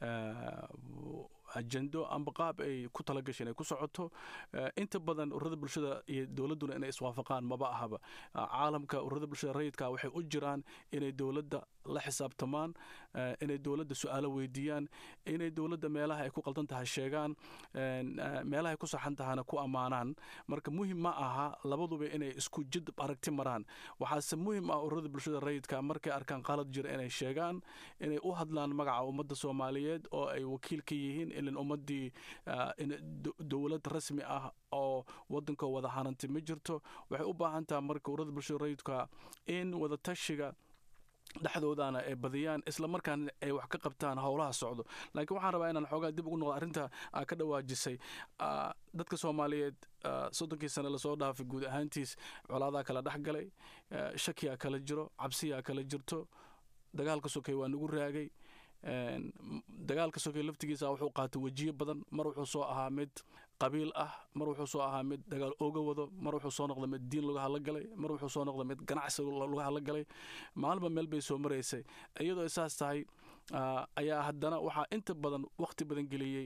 ajendo amba qaab ay ku talagashay inay ku socoto inta badan ururada bulshada iyo dowladduna inay iswaafaqaan maba ahaba caalamka ururada bulshada rayidka waxay u jiraan inay dowladda la xisaabtamaan inay dowladda su-aalo weydiiyaan inay dowladda meelaha ay ku qaldan tahay sheegaan meelaha ay ku saxan tahana ku ammaanaan marka muhim ma aha labaduba inay isku jid aragti maraan waxaase muhim ah ururada bulshada rayidka markay arkaan qalad jira inay sheegaan inay u hadlaan magaca ummadda soomaaliyeed oo ay wakiil ka yihiin ilan ummaddii dowlad rasmi ah oo waddanka wada hanantay ma jirto waxay u baahan taha marka ururada bulshada rayidka in wada tashiga dhexdoodana ay badiyaan isla markaana ay wax ka qabtaan howlaha socdo laakiin waxaan rabaa inaan xoogaa dib ugu noqdo arrinta aa ka dhawaajisay dadka soomaaliyeed soddonkii sane lasoo dhaafay guud ahaantiis colaadaa kala dhex galay shakiyaa kala jiro cabsiyaa kala jirto dagaalka sokay waa nagu raagay dagaalka sokay laftigiisa wuxuu qaatay wejiyo badan mar wuxuu soo ahaa mid qabiil ah mar wuxuu soo ahaa mid dagaal ooga wado mar wuxuu soo noqday mid diin laga hadla galay mar wuxuu soo noqday mid ganacsi laga hadla galay maalinba meel bay soo maraysay iyadoo saas tahay ayaa haddana waxaa inta badan wakhti badan geliyey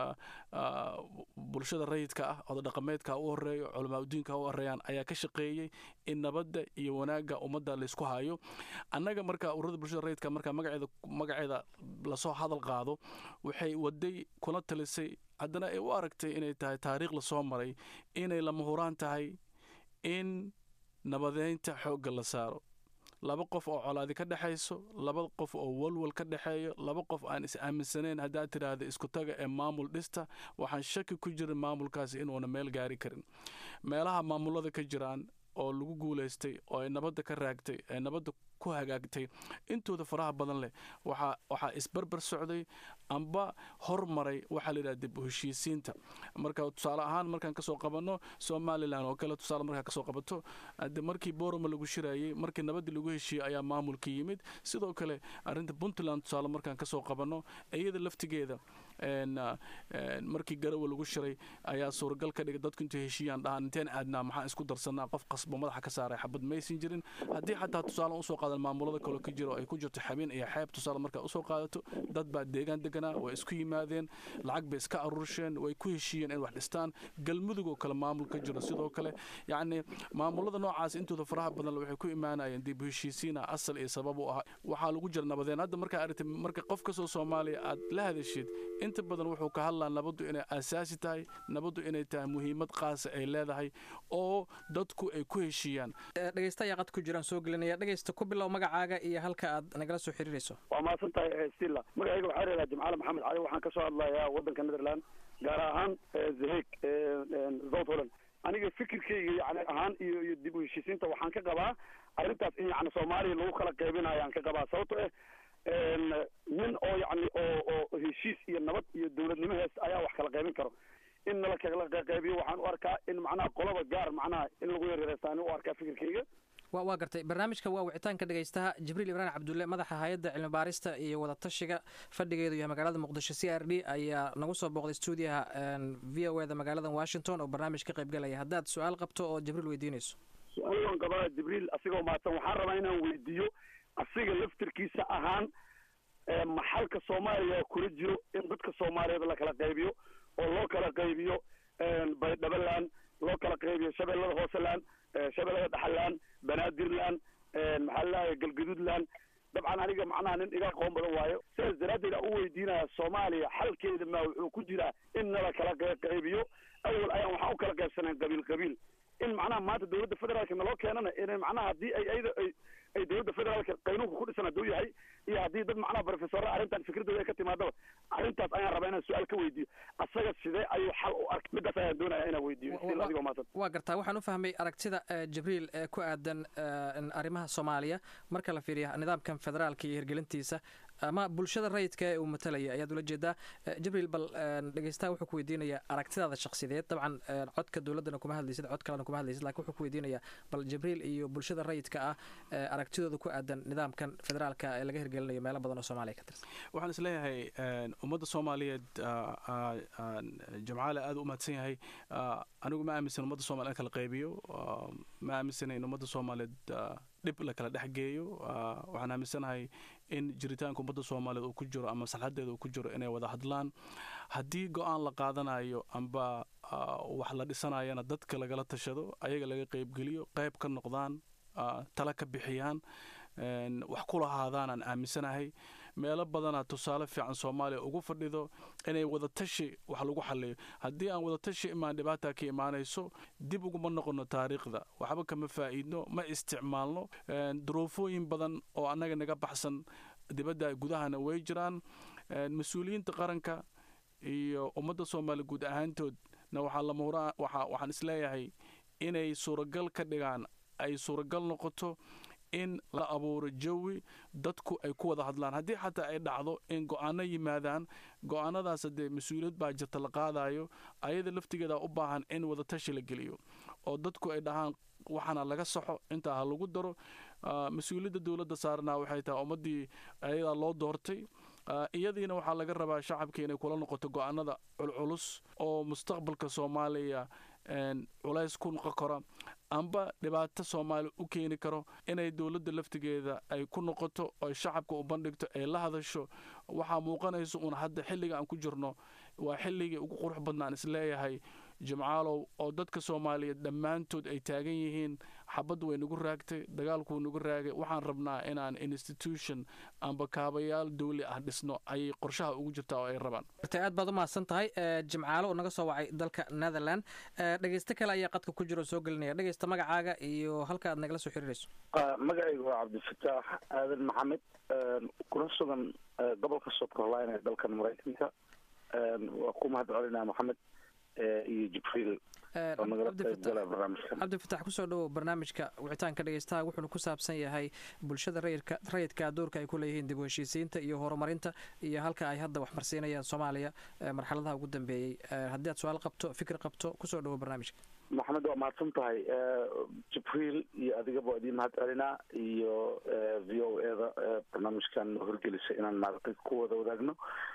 bulshada rayidka ah oda dhaqameedka u horeeyo culamaa udiinka u horeeyaan ayaa ka shaqeeyey in nabadda iyo wanaagga ummadda laysku hayo annaga marka ururada bulshada rayidka marka magaceeda magaceeda lasoo hadal qaado waxay waday kuna talisay haddana ay u aragtay inay tahay taariikh lasoo maray inay lama huraan tahay in nabadeynta xoogga la saaro laba qof oo colaadi ka dhexayso laba qof oo walwal ka dhexeeyo laba qof aan is aaminsanayn haddaad tidhaahda isku taga ee maamul dhista waxaan shaki ku jirin maamulkaasi inuuna meel gaari karin meelaha maamulada ka jiraan oo lagu guulaystay oo ay nabadda ka raagtay ee nabadda ku hagaagtay intooda faraha badan leh waxaa waxaa isbarbar socday amba hormaray waxaa la yidhaha dib u heshiisiinta marka tusaale ahaan markaan kasoo qabanno somalilan oo kale tusaale markaa kasoo qabato de markii boroma lagu shirayey markii nabaddii lagu heshiiyey ayaa maamulka yimid sidoo kale arrinta puntland tusaale markaan kasoo qabanno iyada laftigeeda markii garawa lagu shiray ayaa suuragal ka dhigay dadku intay heshiiyaan dhahaan inteen aadnaa maxaan isku darsanaa qof qasbo madaxa ka saaray xabad maysan jirin haddii xataa tusaale usoo qaadan maamulada kale ka jiro ay ku jirto xabeen iyo xeeb tusaale markaa usoo qaadato dad baa deegaan deganaa way isku yimaadeen lacag bay iska aruursheen way ku heshiiyeen in wax dhistaan galmudug oo kale maamul ka jiro sidoo kale yacni maamulada noocaas intooda faraha badan waxay ku imaanayeen dib u heshiisiina asal iyo sabab u ah waxaa lagu jira nabadeen hadda markaa aragtay marka qof kastoo soomaaliya aad la hadashid inta badan wuxuu ka hadlaa nabaddu inay asaasi tahay nabaddu inay tahay muhiimad qaasa ay leedahay oo dadku ay ku heshiiyaan dhegeysta ayaa qad ku jiraan soo gelinaya dhegeysta ku bilow magacaaga iyo halka aad nagala soo xiriirayso waa mahadsan tahay stilla magacayga waxaa reedaa jimcaale maxamed cali waxaan kasoo hadlayaa waddanka netherland gaar ahaan zaheg south holland aniga fikirkayga yani ahaan iyo iyo dib u heshiisiinta waxaan ka qabaa arrintaas in yani soomaaliya lagu kala qaybinayo aan ka qabaa sababto eh nin oo yani oo kala qaybiyo waxaan u arkaa in macnaha qolaba gaar macnaha in lagu yareereystaan u arkaa fikirkayga wa waa gartay barnaamijka waa wicitaanka dhegaystaha jibriil ibraahim cabdulle madaxa hay-adda cilmi baarista iyo wadatashiga fadhigeedu yahay magaalada muqdisho c r d ayaa nagu soo booqday stuudiyaha v o eda magaalada washington oo barnaamij ka qaybgalaya haddaad su-aal qabto oo jibriil weydiinayso su-aal waan qabaa jibriil asigoo mahadsan waxaan rabaa inaan weydiiyo asiga laftirkiisa ahaan maxalka soomaaliya kula jiro in dadka soomaaliyeed la kala qaybiyo oo loo kala qaybiyo baydhabaland loo kala qaybiyo shabeellada hooseland shabeellada dhaxaland banaadirland maxaa lalahay galgaduudland dabcan aniga macnaha nin iga aqoon badan waayo sidaas daraaddeed aan u weydiinaya soomaaliya xalkeeda ma wuxuu ku jiraa in nala kala qaybiyo awal ayaan waxaan u kala qaybsanayn qabiil qabiil in macnaha maanta dawladda federaalka naloo keenana in macnaha haddii ay ayada ay ay dawladda federaalka qaynuunka ku dhisan hadduu yahay iyo haddii dad macnaha professorra arrintan fikradooda ay ka timaadaba arrintaas ayaan rabaa inaan su-aal ka weydiiyo asaga sidee ayuu xal u arkay midaas ayaan doonaya inaan weydiiyo si adigoo maasan waa gartaa waxaan u fahmay aragtida jibriil ee ku aadan arrimaha soomaaliya marka la fiiriya nidaamkan federaalka iyo hirgelintiisa ama bulshada rayidka ee uu matalaya ayaad ula jeedaa jibriil bal dhegeystaha wuxuu ku weydiinayaa aragtidaada shakhsideed dabcan codka dowladdana kuma hadlaysid cod kalena kuma hadlaysid lakin wuxuu ku weydiinayaa bal jibriil iyo bulshada rayidka ah aragtidooda ku aadan nidaamkan federaalka ee laga hirgelinayo meelo badan oo soomaaliya ka tirsan waxaan is leeyahay ummadda soomaaliyeed jamcaale aad u mahadsan yahay anigu ma aaminsan ummadda soomaliya in kala qaybiyo ma aaminsana in ummadda soomaaliyeed dhib la kala dhex geeyo waxaan aaminsanahay in jiritaanka ummadda soomaaliyeed uu ku jiro ama maslaxadeeda uu ku jiro inay wada hadlaan haddii go-aan la qaadanayo amba wax la dhisanayana dadka lagala tashado ayaga laga qaybgeliyo qayb ka noqdaan tala ka bixiyaan wax ku lahaadaan aan aaminsanahay meelo badanaa tusaale fiican soomaaliya ugu fadhido inay wadatashi wax lagu xaliyo haddii aan wadatashi imaan dhibaata ka imaanayso dib uguma noqono taariikhda waxba kama faa'iidno ma isticmaalno duruufooyin badan oo annaga naga baxsan dibadda gudahana way jiraan mas-uuliyiinta qaranka iyo ummadda soomaaliya guud ahaantoodna waxaa lamahura waxaan isleeyahay inay suuragal ka dhigaan ay suuragal noqoto in la abuuro jawi dadku ay ku wada hadlaan haddii xataa ay dhacdo in go-aano yimaadaan go-aanadaas dee mas-uuliyad baa jirta la qaadayo ayada laftigeeda u baahan in wadatashi la geliyo oo dadku ay dhahaan waxaana laga saxo intaa ha lagu daro mas-uuliyadda dowladda saarnaa waxay tahay ummaddii ayadaa loo doortay iyadiina waxaa laga rabaa shacabka inay kula noqoto go-aanada culculus oo mustaqbalka soomaaliya culays ku noqon kara amba dhibaato soomaaliya u keeni karo inay dowladda laftigeeda ay ku noqoto oy shacabka u bandhigto ay la hadasho waxaa muuqanaysa uun hadda xilliga aan ku jirno waa xilligii ugu qurux badnaan isleeyahay jimcaalow oo dadka soomaaliyeed dhammaantood ay taagan yihiin xabad way nagu raagtay dagaalkuu nagu raagay waxaan rabnaa inaan institution amba kaabayaal dawli ah dhisno ayay qorshaha ugu jirtaa oo ay rabaan aad baad u mahadsan tahay jimcaalo oo naga soo wacay dalka netherland dhegeysto kale ayaa qadka ku jira oo soo gelinaya dhegeysta magacaaga iyo halka aad nagala soo xiriirayso magacaygu waa cabdifataax aadan maxamed kuna sugan gobolka south carolina ee dalkan maraykanka waa ku mahad celinaa maxamed iyo jibriil oo nagala qaybgala barnaamijka cabdifatax kusoo dhowow barnaamijka wicitaanka dhegeystaha wuxuuna ku saabsan yahay bulshada rayidka rayidka doorka ay ku leeyihiin dib u heshiisiinta iyo horumarinta iyo halka ay hadda waxmarsiinayaan soomaaliya marxaladaha ugu dambeeyey haddii aad su-aal qabto fikir qabto kusoo dhowow barnaamijka maxamed waa mahadsan tahay jibriil iyo adigaba idiin mahad celinaa iyo v o e da barnaamijkan horgelisa inaan maaragtay ku wada wadaagno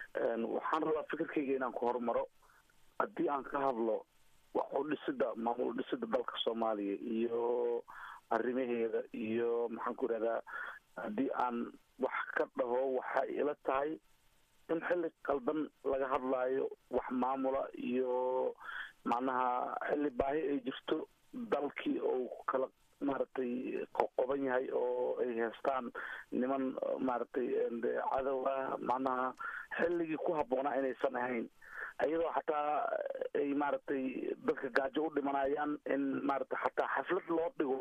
waxaan rabaa fikirkayga inaan ku horumaro haddii aan ka hadlo wax u dhisida maamul dhisida dalka soomaaliya iyo arrimaheeda iyo maxaan ku idhahdaa haddii aan wax ka dhaho waxay ila tahay in xilli qaldan laga hadlaayo wax maamula iyo macnaha xilli baahi ay jirto dalkii oo kala maaragtay qoqoban yahay oo ay heestaan niman maaragtay cadow ah macnaha xilligii ku habboonaa inaysan ahayn iyadoo xataa ay maaragtay dadka gaajo u dhimanayaan in maaragtay xataa xaflad loo dhigo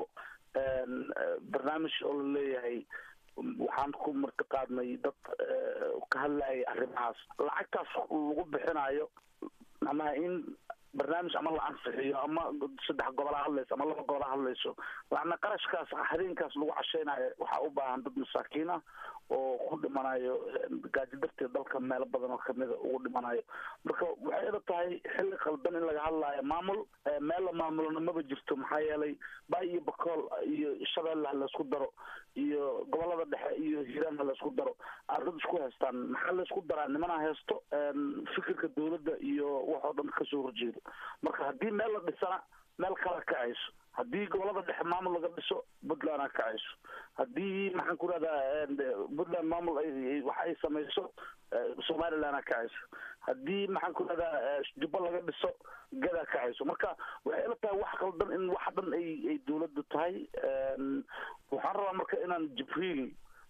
barnaamij oo la leeyahay waxaan ku martiqaadnay dad ka hadlayay arrimahaas lacagtaas lagu bixinayo macnaha in barnaamij ama la ansixiyo ama saddex gobola hadlayso ama laba gobola hadlayso macna qarashkaas habeenkaas lagu casheynayo waxaa u baahan dad masaakiin ah oo ku dhimanayo gaajo darteed dalka meelo badan oo kamida ugu dhimanayo marka waxay ila tahay xilli qaldan in laga hadlaayo maamul meel la maamulona maba jirto maxaa yeelay bay iyo bakool iyo shabeelle ha laysku daro iyo gobolada dhexe iyo hiiraan ha laysku daro aan dad isku haystaan maxaa laysku daraa nimana haysto fikirka dowladda iyo waxoo dhan kasoo horjeedo marka haddii meel la dhisana meel kala kacayso haddii gobolada dhexe maamul laga dhiso puntland a kacayso haddii maxaan ku rahdaa puntland maamul wax ay samayso somaliland a kacayso haddii maxaan ku rahdaa jubba laga dhiso gadaa kacayso marka waxay ila tahay wax qaldan in wax dhan ay ay dowladdu tahay waxaan rabaa marka inaan jibriil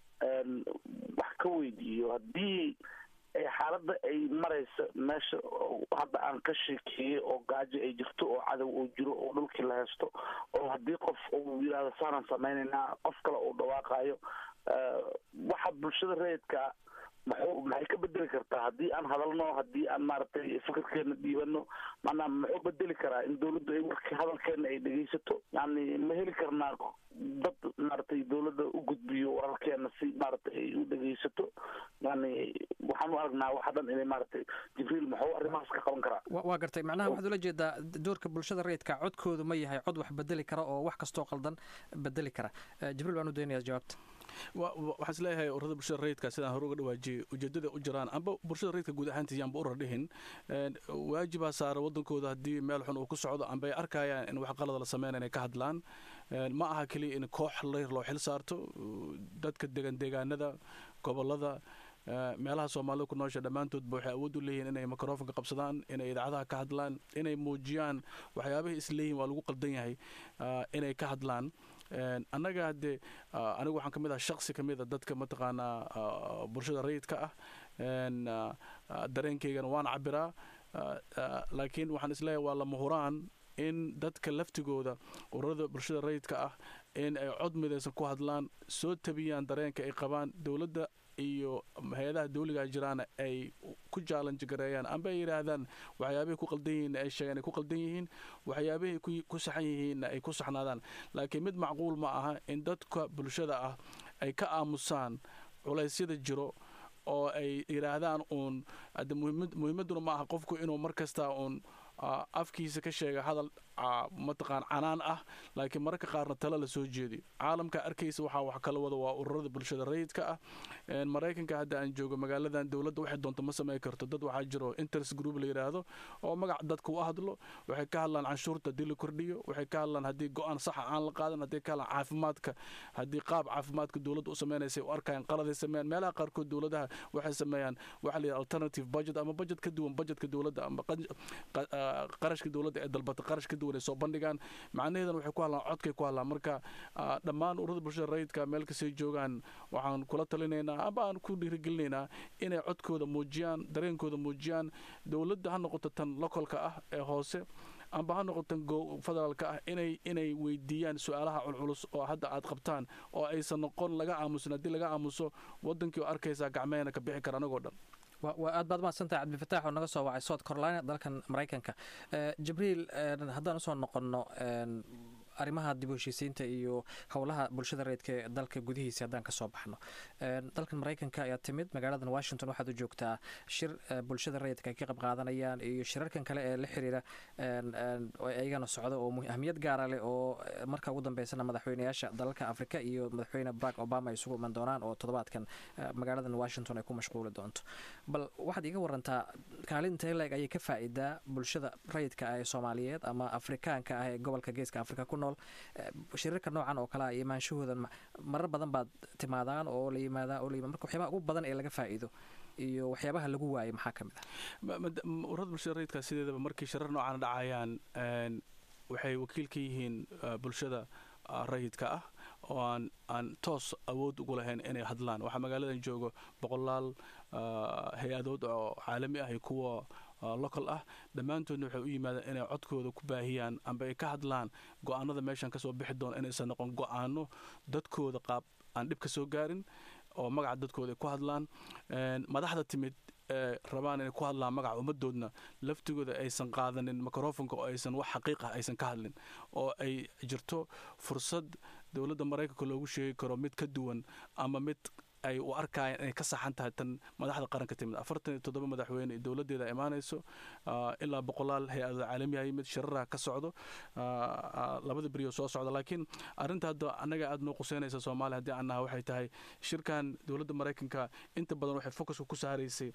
wax ka weydiiyo haddii xaaladda ay maraysa meesha hadda aan ka sheekeeyey oo gaajo ay jirto oo cadow uu jiro oo dhulkii la haysto oo haddii qof uu yidhahdo saanaan samaynaynaa qof kale uu dhawaaqayo waxa bulshada rayidka maxuu maxay ka bedeli kartaa haddii aan hadalno haddii aan maaragtay fikirkeena dhiibano maanaa muxuu bedeli karaa in dawladdu ay warkii hadalkeena ay dhegeysato yani ma heli karnaa dad maaragtay dawladda u gudbiyo wararkeena si maaragtay ay u dhegeysato yani waxaan u aragnaa waxa dhan inay maaragtay jibriil muxuu arrimahaas ka qaban karaa waa gartay macnaha waxaad ula jeedaa doorka bulshada rayidka codkoodu ma yahay cod wax bedeli kara oo wax kastoo qaldan bedeli kara jibriil baan u daynayaa jawaabta waxaan isleeyahay ururada bulshada rayidka sidaan hore uga dhawaajiyey ujeedada u jiraan amba bulshada rayidka guud ahaantiis yaanba urar dhihin waajibaa saara wadankooda haddii meel xun uu ku socdo amba ay arkayaan in wax qalada la sameynaya inay ka hadlaan ma aha keliya in koox layr loo xil saarto dadka degan deegaanada gobolada meelaha soomaalida ku noosha dhammaantoodba waxay awood u leeyihin inay microfonka qabsadaan inay idaacadaha ka hadlaan inay muujiyaan waxyaabahay isleeyihin waa lagu qaldan yahay inay ka hadlaan annaga haddee anigu waxaan ka mid ah shaksi ka mid a dadka mataqaanaa bulshada rayidka ah dareenkaygana waan cabiraa laakiin waxaan isleeyahay waa lama huraan in dadka laftigooda ururada bulshada rayidka ah in ay cod midaysan ku hadlaan soo tabiyaan dareenka ay qabaan dowladda iyo hay-adaha dawligaa jiraana ay ku jaalanji gareeyaan amba ay yidhaahdaan waxyaabahay ku qaldan yihiinna ay sheegaan ay ku qaldan yihiin waxyaabahay ku saxan yihiinna ay ku saxnaadaan laakiin mid macquul ma aha in dadka bulshada ah ay ka aamusaan culaysyada jiro oo ay yidhaahdaan uun muhiimadduna ma aha qofku inuu mar kastaa uun afkiisa ka sheega hadal mataqaan canaan ah laakiin mararka qaarna talo la soo jeediyo caalamka arkaysa waxaa wax kala wada waa ururada bulshada rayidka ah maraykanka hadda aan joogo magaaladan dowladda waxay doonto ma samayn karto dad waxaa jiro interest group la yidhaahdo oo magac dadka u hadlo waxay ka hadlaan canshuurta haddii la kordhiyo waxay ka hadlaan haddii go-aan saxa aan la qaadan haddii ka hadlaan caafimaadka haddii qaab caafimaadka dowladda u sameynaysa u arkayaan qaladay sameeyaan meelaha qaarkood dowladaha waxay sameeyaan waxa la yidhaha alternative budget ama budget ka duwan budgetka dowladda ama qarashka dowladda ee dalbata qarash ka duwan ay soo bandhigaan macnaheedana waxay ku hadlaan codkay ku hadlaan marka dhammaan ururada bulshada rayidka meel kastay joogaan waxaan kula talinaynaa amba aan ku dhiirigelinaynaa inay codkooda muujiyaan dareenkooda muujiyaan dowladda ha noqoto tan lokolka ah ee hoose amba ha noqotan federaalka ah inay inay weydiiyaan su-aalaha culculus oo hadda aad qabtaan oo aysan noqon laga aamusin haddii laga aamuso wadankii oo arkaysaa gacmehena ka bixi kara anagoo dhan waa aad baad mahadsantahay cabdilfataax oo naga soo wacay south carolina dalkan maraykanka jibriil haddaan usoo noqonno arrimaha dib u heshiisiinta iyo howlaha bulshada reedka ee dalka gudihiisa haddaan kasoo baxno dalkan maraykanka ayaa timid magaaladan washington waxaad u joogtaa shir bulshada reedka ay ka qayb qaadanayaan iyo shirarkan kale ee la xiriira iyagana socda oo ahmiyad gaara leh oo marka ugu dambeysana madaxweynayaasha dalalka afrika iyo madaxweyne barack obama ay isugu iman doonaan oo toddobaadkan magaaladan washington ay ku mashquuli doonto bal waxaad iga warantaa kaalinta leeg ayay ka faa'iidaa bulshada rayidka ah ee soomaaliyeed ama afrikaanka ah ee gobolka geeska afrika ku nool shirarka noocan oo kale ah iyo maanshahooda marar badan baad timaadaan oo la yimaadaa oo la yimaada marka waxyaabaha ugu badan ee laga faa'iido iyo waxyaabaha lagu waayay maxaa ka mid ah ururada bulshada rayidka sideedaba markii shirar noocan dhacayaan waxay wakiil ka yihiin bulshada rayidka ah oo aan aan toos awood ugu lahayn inay hadlaan waxaa magaaladan joogo boqolaal hay-adood oo caalami ah iyo kuwa local ah dhammaantoodna waxay u yimaadeen inay codkooda ku baahiyaan amba ay ka hadlaan go-aanada meeshan kasoo bixi doona inaysan noqon go-aano dadkooda qaab aan dhib ka soo gaarin oo magaca dadkooda ay ku hadlaan madaxda timid ee rabaan inay ku hadlaan magaca ummadoodna laftigooda aysan qaadanin microfonka oo aysan wax xaqiiq ah aysan ka hadlin oo ay jirto fursad dowladda maraykanka loogu sheegi karo mid ka duwan ama mid ay u arkayaan inay ka saxan tahay tan madaxda qaranka timid afartan iyo toddoba madaxweyne dowladdeeda imaanayso ilaa boqolaal hay-adada caalamiha yimid shiraraha ka socdo labada beriyo soo socda laakiin arrinta hadda annaga aad noo quseynaysa soomaaliya haddii aan naha waxay tahay shirkan dowladda maraykanka inta badan waxay focuska ku saaraysay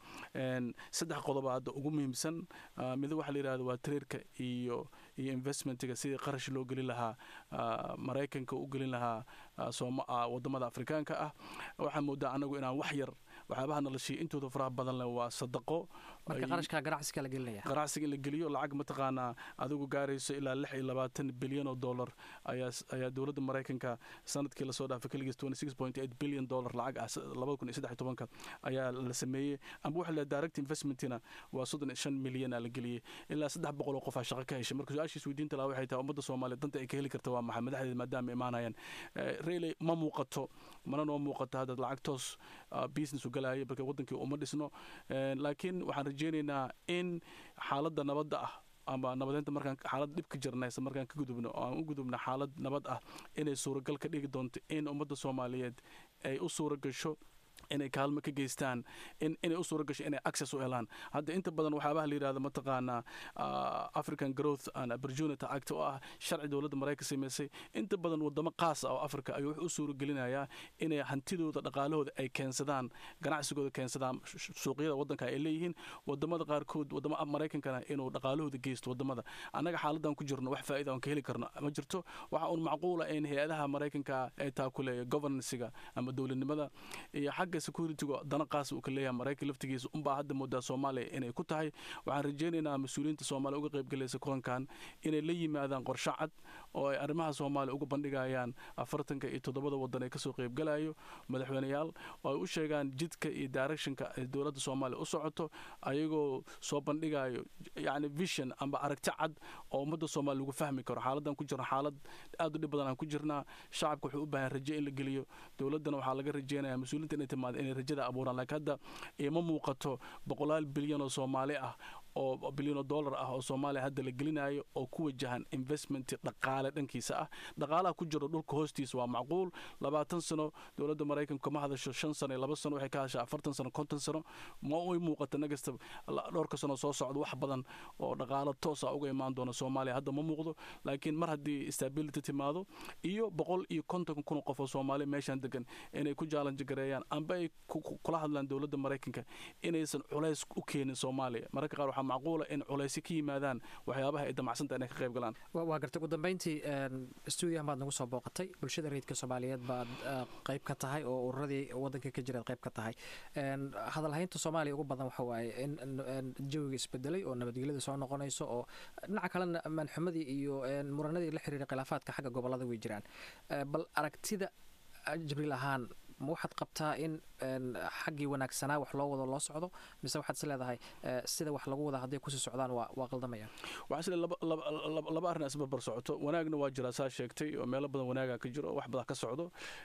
saddex qodoba hadda ugu muhiimsan mid waxa la yidhahda waa tareerka iyo iyo investmentiga sidii qarash loo gelin lahaa maraykanka u gelin lahaa wadamada afrikaanka ah waxaa moodaa anagu inaan wax yar waxyaabaha noloshii intooda faraha badan leh waa sadaqo marka qarashka ganacsiga la gelinaya ganacsiga in la geliyo lacag mataqaanaa adigu gaarayso ilaa lix iyo labaatan bilyan oo dollar ayaa ayaa dowladda maraykanka sanadkii lasoo dhaafay keligiis twenty six point eight billion dollar lacag ah labada kun iyo saddex iyo tobanka ayaa la sameeyey amba waxa la direct investmentina waa soddon iyo shan milyan aa la geliyey ilaa saddex boqol oo qof aa shaqo ka heshay marka su-aashiis weydiinta laha waxay tahay ummadda soomaaliya danta ay ka heli karta waa maxay madaxdeeda maadaama imaanayaan reiley ma muuqato mana noo muuqato hadda lacag toos business u galaayo marka wadankii uma dhisno laakiin waxaan rajeynaynaa in xaaladda nabadda ah ama nabadeynta markaan xaalad dhib ka jirnaysa markaan ka gudubno oo aan u gudubno xaalad nabad ah inay suuragal ka dhigi doonto in ummadda soomaaliyeed ay u suura gasho inay kaalmo ka geystaan inay u suura gasho inay access u helaan hadda inta badan waxyaabaha la yidhahdo mataqaanaa african growth and opportunity act oo ah sharci dowladda maraykan samaysay inta badan wadamo qaas ah oo africa ayuu wuxuu u suura gelinayaa inay hantidooda dhaqaalahooda ay keensadaan ganacsigooda keensadaan suuqyada waddanka ay leeyihiin wadamada qaarkood wadamo maraykankana inuu dhaqaalahooda geysto wadamada annaga xaaladan ku jirno wax faa'iida aan ka heli karno ma jirto waxa uun macquula in hay-adaha maraykanka ay taakuleeya governancega ama dowladnimada iyo xagga securityga dana qaas uu ka leeyahay maraykan laftigiisa unbaa hadda moodaa soomaaliya inay ku tahay waxaan rajeynaynaa mas-uuliyiinta soomaaliya uga qaybgalaysa kulankan inay la yimaadaan qorshe cad oo ay arrimaha soomaaliya uga bandhigayaan afartanka iyo toddobada waddan ee kasoo qaybgalayo madaxweyneyaal oo ay u sheegaan jidka iyo directionka ay dowladda soomaaliya u socoto ayagoo soo bandhigayo yacni vision amba aragti cad oo ummadda soomaaliya lagu fahmi karo xaaladan ku jirno xaalad aad u dhib badan aan ku jirnaa shacabka wuxuu u baahan raje in la geliyo dowladdana waxaa laga rajeynaya mas-uuliyiinta inay timaado inay rajada abuuraan laakiin hadda ima muuqato boqolaal bilyan oo soomaali ah oo bilyanoo dollar ah oo soomaaliya hadda la gelinayo oo ku wajahan investment dhaqaale dhankiisa ah dhaqaalaha ku jiro dhulka hoostiisa waa macquul labaatan sano dowladda maraykanku kama hadasho shan sano iyo laba sano waxay ka hadashaa afartan sano konton sano ma uy muuqata nagasta dhowrka sano soo socda wax badan oo dhaqaalo toos ah uga imaan doona soomaaliya hadda ma muuqdo laakiin mar haddii stability timaado iyo boqol iyo konton kun qof oo soomaaliya meeshan degan inay ku jaalanji gareeyaan amba ay kula hadlaan dowladda maraykanka inaysan culays u keenin soomaaliya mararka qaar waxaa macquula in culaysi ka yimaadaan waxyaabaha ay damacsanta inay ka qayb galaan waa gartay ugu dambeyntii stuudiyahan baad nagu soo booqatay bulshada rayidka soomaaliyeed baad qayb ka tahay oo ururadii waddanka ka jiraad qayb ka tahay hadalhaynta soomaaliya ugu badan waxa waaye in jawiga isbedelay oo nabadgelyada soo noqonayso oo dhinaca kalena maanxumadii iyo muranadii la xiriiray khilaafaadka xagga gobolada way jiraan bal aragtida jibriil ahaan ma waxaad qabtaa in xaggii wanaagsanaa wax loo wado loo socdo mise waxaad is leedahay sida wax lagu wada hadday kusii socdaan waa waa qaldamayaan waxaa isle laba arrin isbarbar socoto wanaagna waa jiraa saa sheegtay oo meelo badan wanaaga ka jiro wax badan ka socdo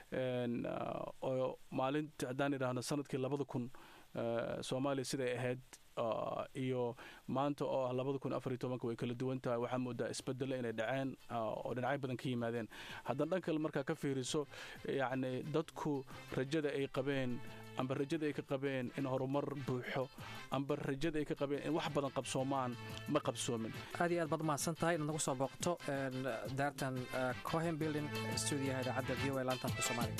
oo maalintii haddaan idhaahno sanadkii labada kun soomaaliya siday ahayd iyo maanta oo ah labada kun afariyo tobanka way kala duwan tahay waxaa moodaa isbedelo inay dhaceen oo dhinacyo badan ka yimaadeen haddana dhan kale markaa ka fiiriso yacni dadku rajada ay qabeen amba rajada ay ka qabeen in horumar buuxo amba rajada ay ka qabeen in wax badan qabsoomaan ma qabsoomin aad iyo aad baad mahadsan tahay inaad nagu soo booqto daartan cohen building stuudiyaha idaacadda v o a laanta afka soomaaliga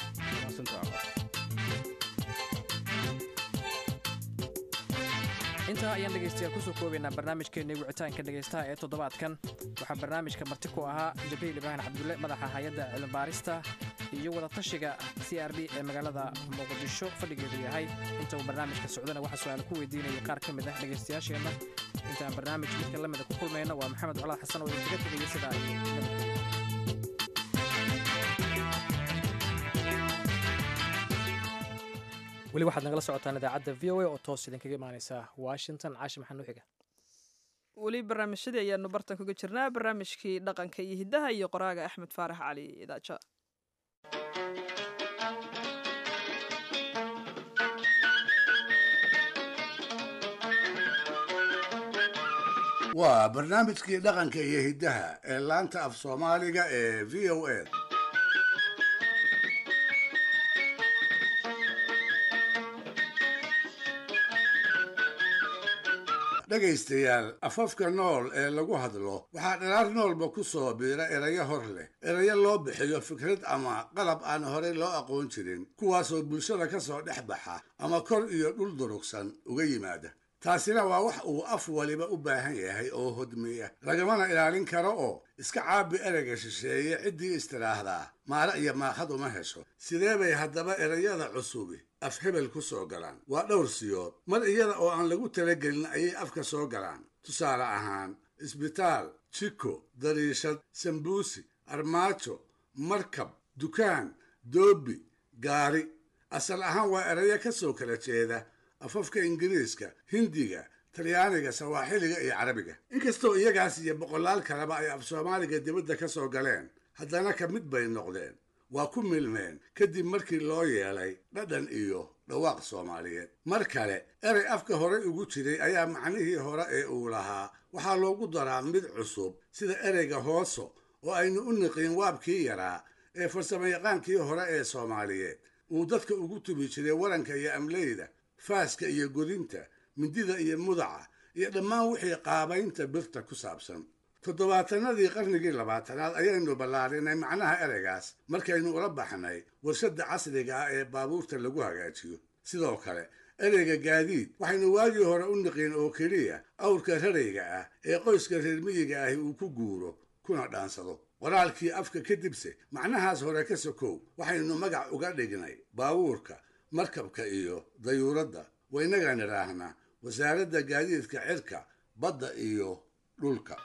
intaa ayaan dhegaystayaal kusoo koobaynaa barnaamijkeennii wicitaanka dhegaystaha ee toddobaadkan waxaa barnaamijka marti ku ahaa jabriil ibraahim cabdulle madaxa hay-adda cilmibaarista iyo wadatashiga c r d ee magaalada muqdisho fadhigeedu yahay inta uu barnaamijka socdana waxaa su-aala ku weydiinayay qaar ka mid ah dhegaystayaasheenna intaan barnaamij midka la mida ku kulmayna waa maxamed colaad xasan oo idinkaga tegaya sidaa iyo nabadgelya weli waxaad nagala socotaan idaacadda v o a oo toos idinkaga imaaneysa washington caashi maxaa noo xiga weli barnaamijyadii ayaanu bartan kaga jirnaa barnaamijkii dhaqanka iyo hiddaha iyo qoraaga axmed faarax cali idaaja waa barnaamijkii dhaqanka iyo hiddaha ee laanta af soomaaliga ee v o a dhegaystayaal afafka nool ee lagu hadlo waxaa dhalaar noolba ku soo biira erayo hor leh erayo loo bixiyo fikrad ama qalab aan horey loo aqoon jirin kuwaasoo bulshada ka soo dhex baxa ama kor iyo dhul durugsan uga yimaada taasina waa wax uu af waliba u baahan yahay oo hodmiya lagamana ilaalin karo oo iska caabi ereyga shisheeye ciddii istiraahdaa maale iyo maakhad uma hesho sidee bay haddaba erayada cusubi af hebel ku soo galaan waa dhowr siyood mar iyada oo aan lagu talagelin ayay afka soo galaan tusaale ahaan isbitaal jiko dariishad sambuusi armaajo markab dukaan doobi gaari asal ahaan waa erayo ka soo kala jeeda afafka ingiriiska hindiga talyaaniga sawaaxiliga iyo carabiga inkastoo iyagaas iyo boqolaal kaleba ay af soomaaliga dibadda ka soo galeen haddana ka mid bay noqdeen waa ku milmeen kadib markii loo yeelay dhadhan iyo dhawaaq soomaaliyeed mar kale erey afka hore ugu jiray ayaa macnihii hore ee uu lahaa waxaa loogu daraa mid cusub sida ereyga hooso oo aynu u niqiin waabkii yaraa ee farsamayaqaankii hore ee soomaaliyeed uu dadka ugu tubi jiray waranka iyo amleyda faaska iyo godinta mindida iyo mudaca iyo dhammaan wixii qaabaynta birta ku saabsan toddobaatanadii qarnigii labaatanaad ayaynu ballaarinay macnaha ereygaas markaynu ula baxnay warshadda casriga ah ee baabuurta lagu hagaajiyo sidoo kale ereyga gaadiid waxaynu waagii hore u niqiin oo keliya awrka rarayga ah ee qoyska reer miyiga ahi uu ku guuro kuna dhaansado qoraalkii afka kadibse macnahaas hore ka sokow waxaynu magac uga dhignay baabuurka markabka iyo dayuuradda waynagaan idhaahnaa wasaaradda gaadiidka cirka badda iyo dhulka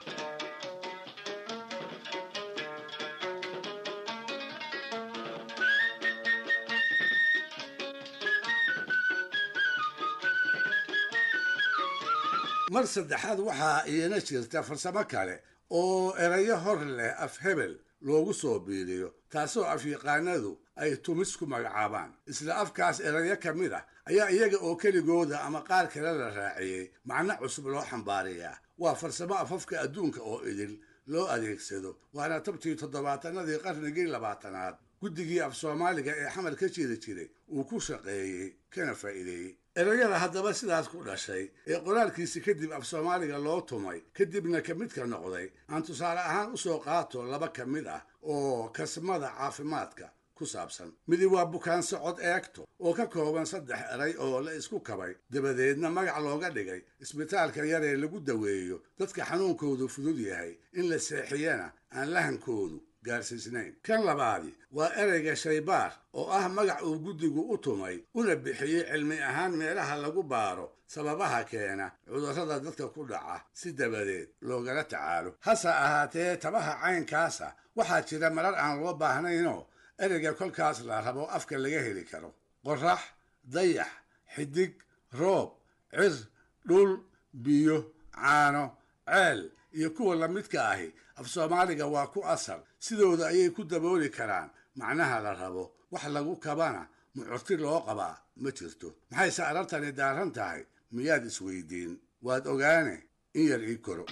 mar saddexaad waxaa iina jirta farsamo kale oo erayo hor leh af hebel loogu soo biiriyo taasoo afyaqaanadu ay tumis ku magacaabaan isla afkaas erayo ka mid ah ayaa iyaga oo keligooda ama qaar kale la raaciyey macno cusub loo xambaarayaa waa farsamo afafka adduunka oo idil loo adeegsado waana tabtii toddobaatanadii qarnigii labaatanaad guddigii af soomaaliga ee xamar ka jiri jiray uu ku shaqeeyey kana faa'iideeyey erayada haddaba sidaas ku dhashay ee qoraalkiisi kadib af soomaaliga loo tumay kadibna ka midka noqday aan tusaale ahaan u soo qaato laba ka mid ah oo kasmada caafimaadka ku saabsan midi waa bukaan socod eegto oo ka kooban saddex eray oo la isku kabay dabadeedna magac looga dhigay isbitaalka yar ee lagu daweeyo dadka xanuunkoodu fudud yahay in la seexiyana aan lahankoodu gaarsiisnayn kan labaadi waa ereyga shaybaar oo ah magac uu guddigu u tumay una bixiyey cilmi ahaan meelaha lagu baaro sababaha keena cudurrada dadka ku dhaca si dabadeed loogala tacaalo hase ahaatee tabaha caynkaasa waxaa jira marar aan loo baahnaynoo ereyga kolkaas la rabo afka laga heli karo qorax dayax xidig roob cir dhul biyo caano ceel iyo kuwa lamidka ahi af soomaaliga waa ku asal sidooda ayay ku dabooli karaan macnaha la rabo wax lagu kabana mucurti loo qabaa ma jirto maxayse arartani daaran tahay miyaad isweydiin waad ogaane in yar ii koro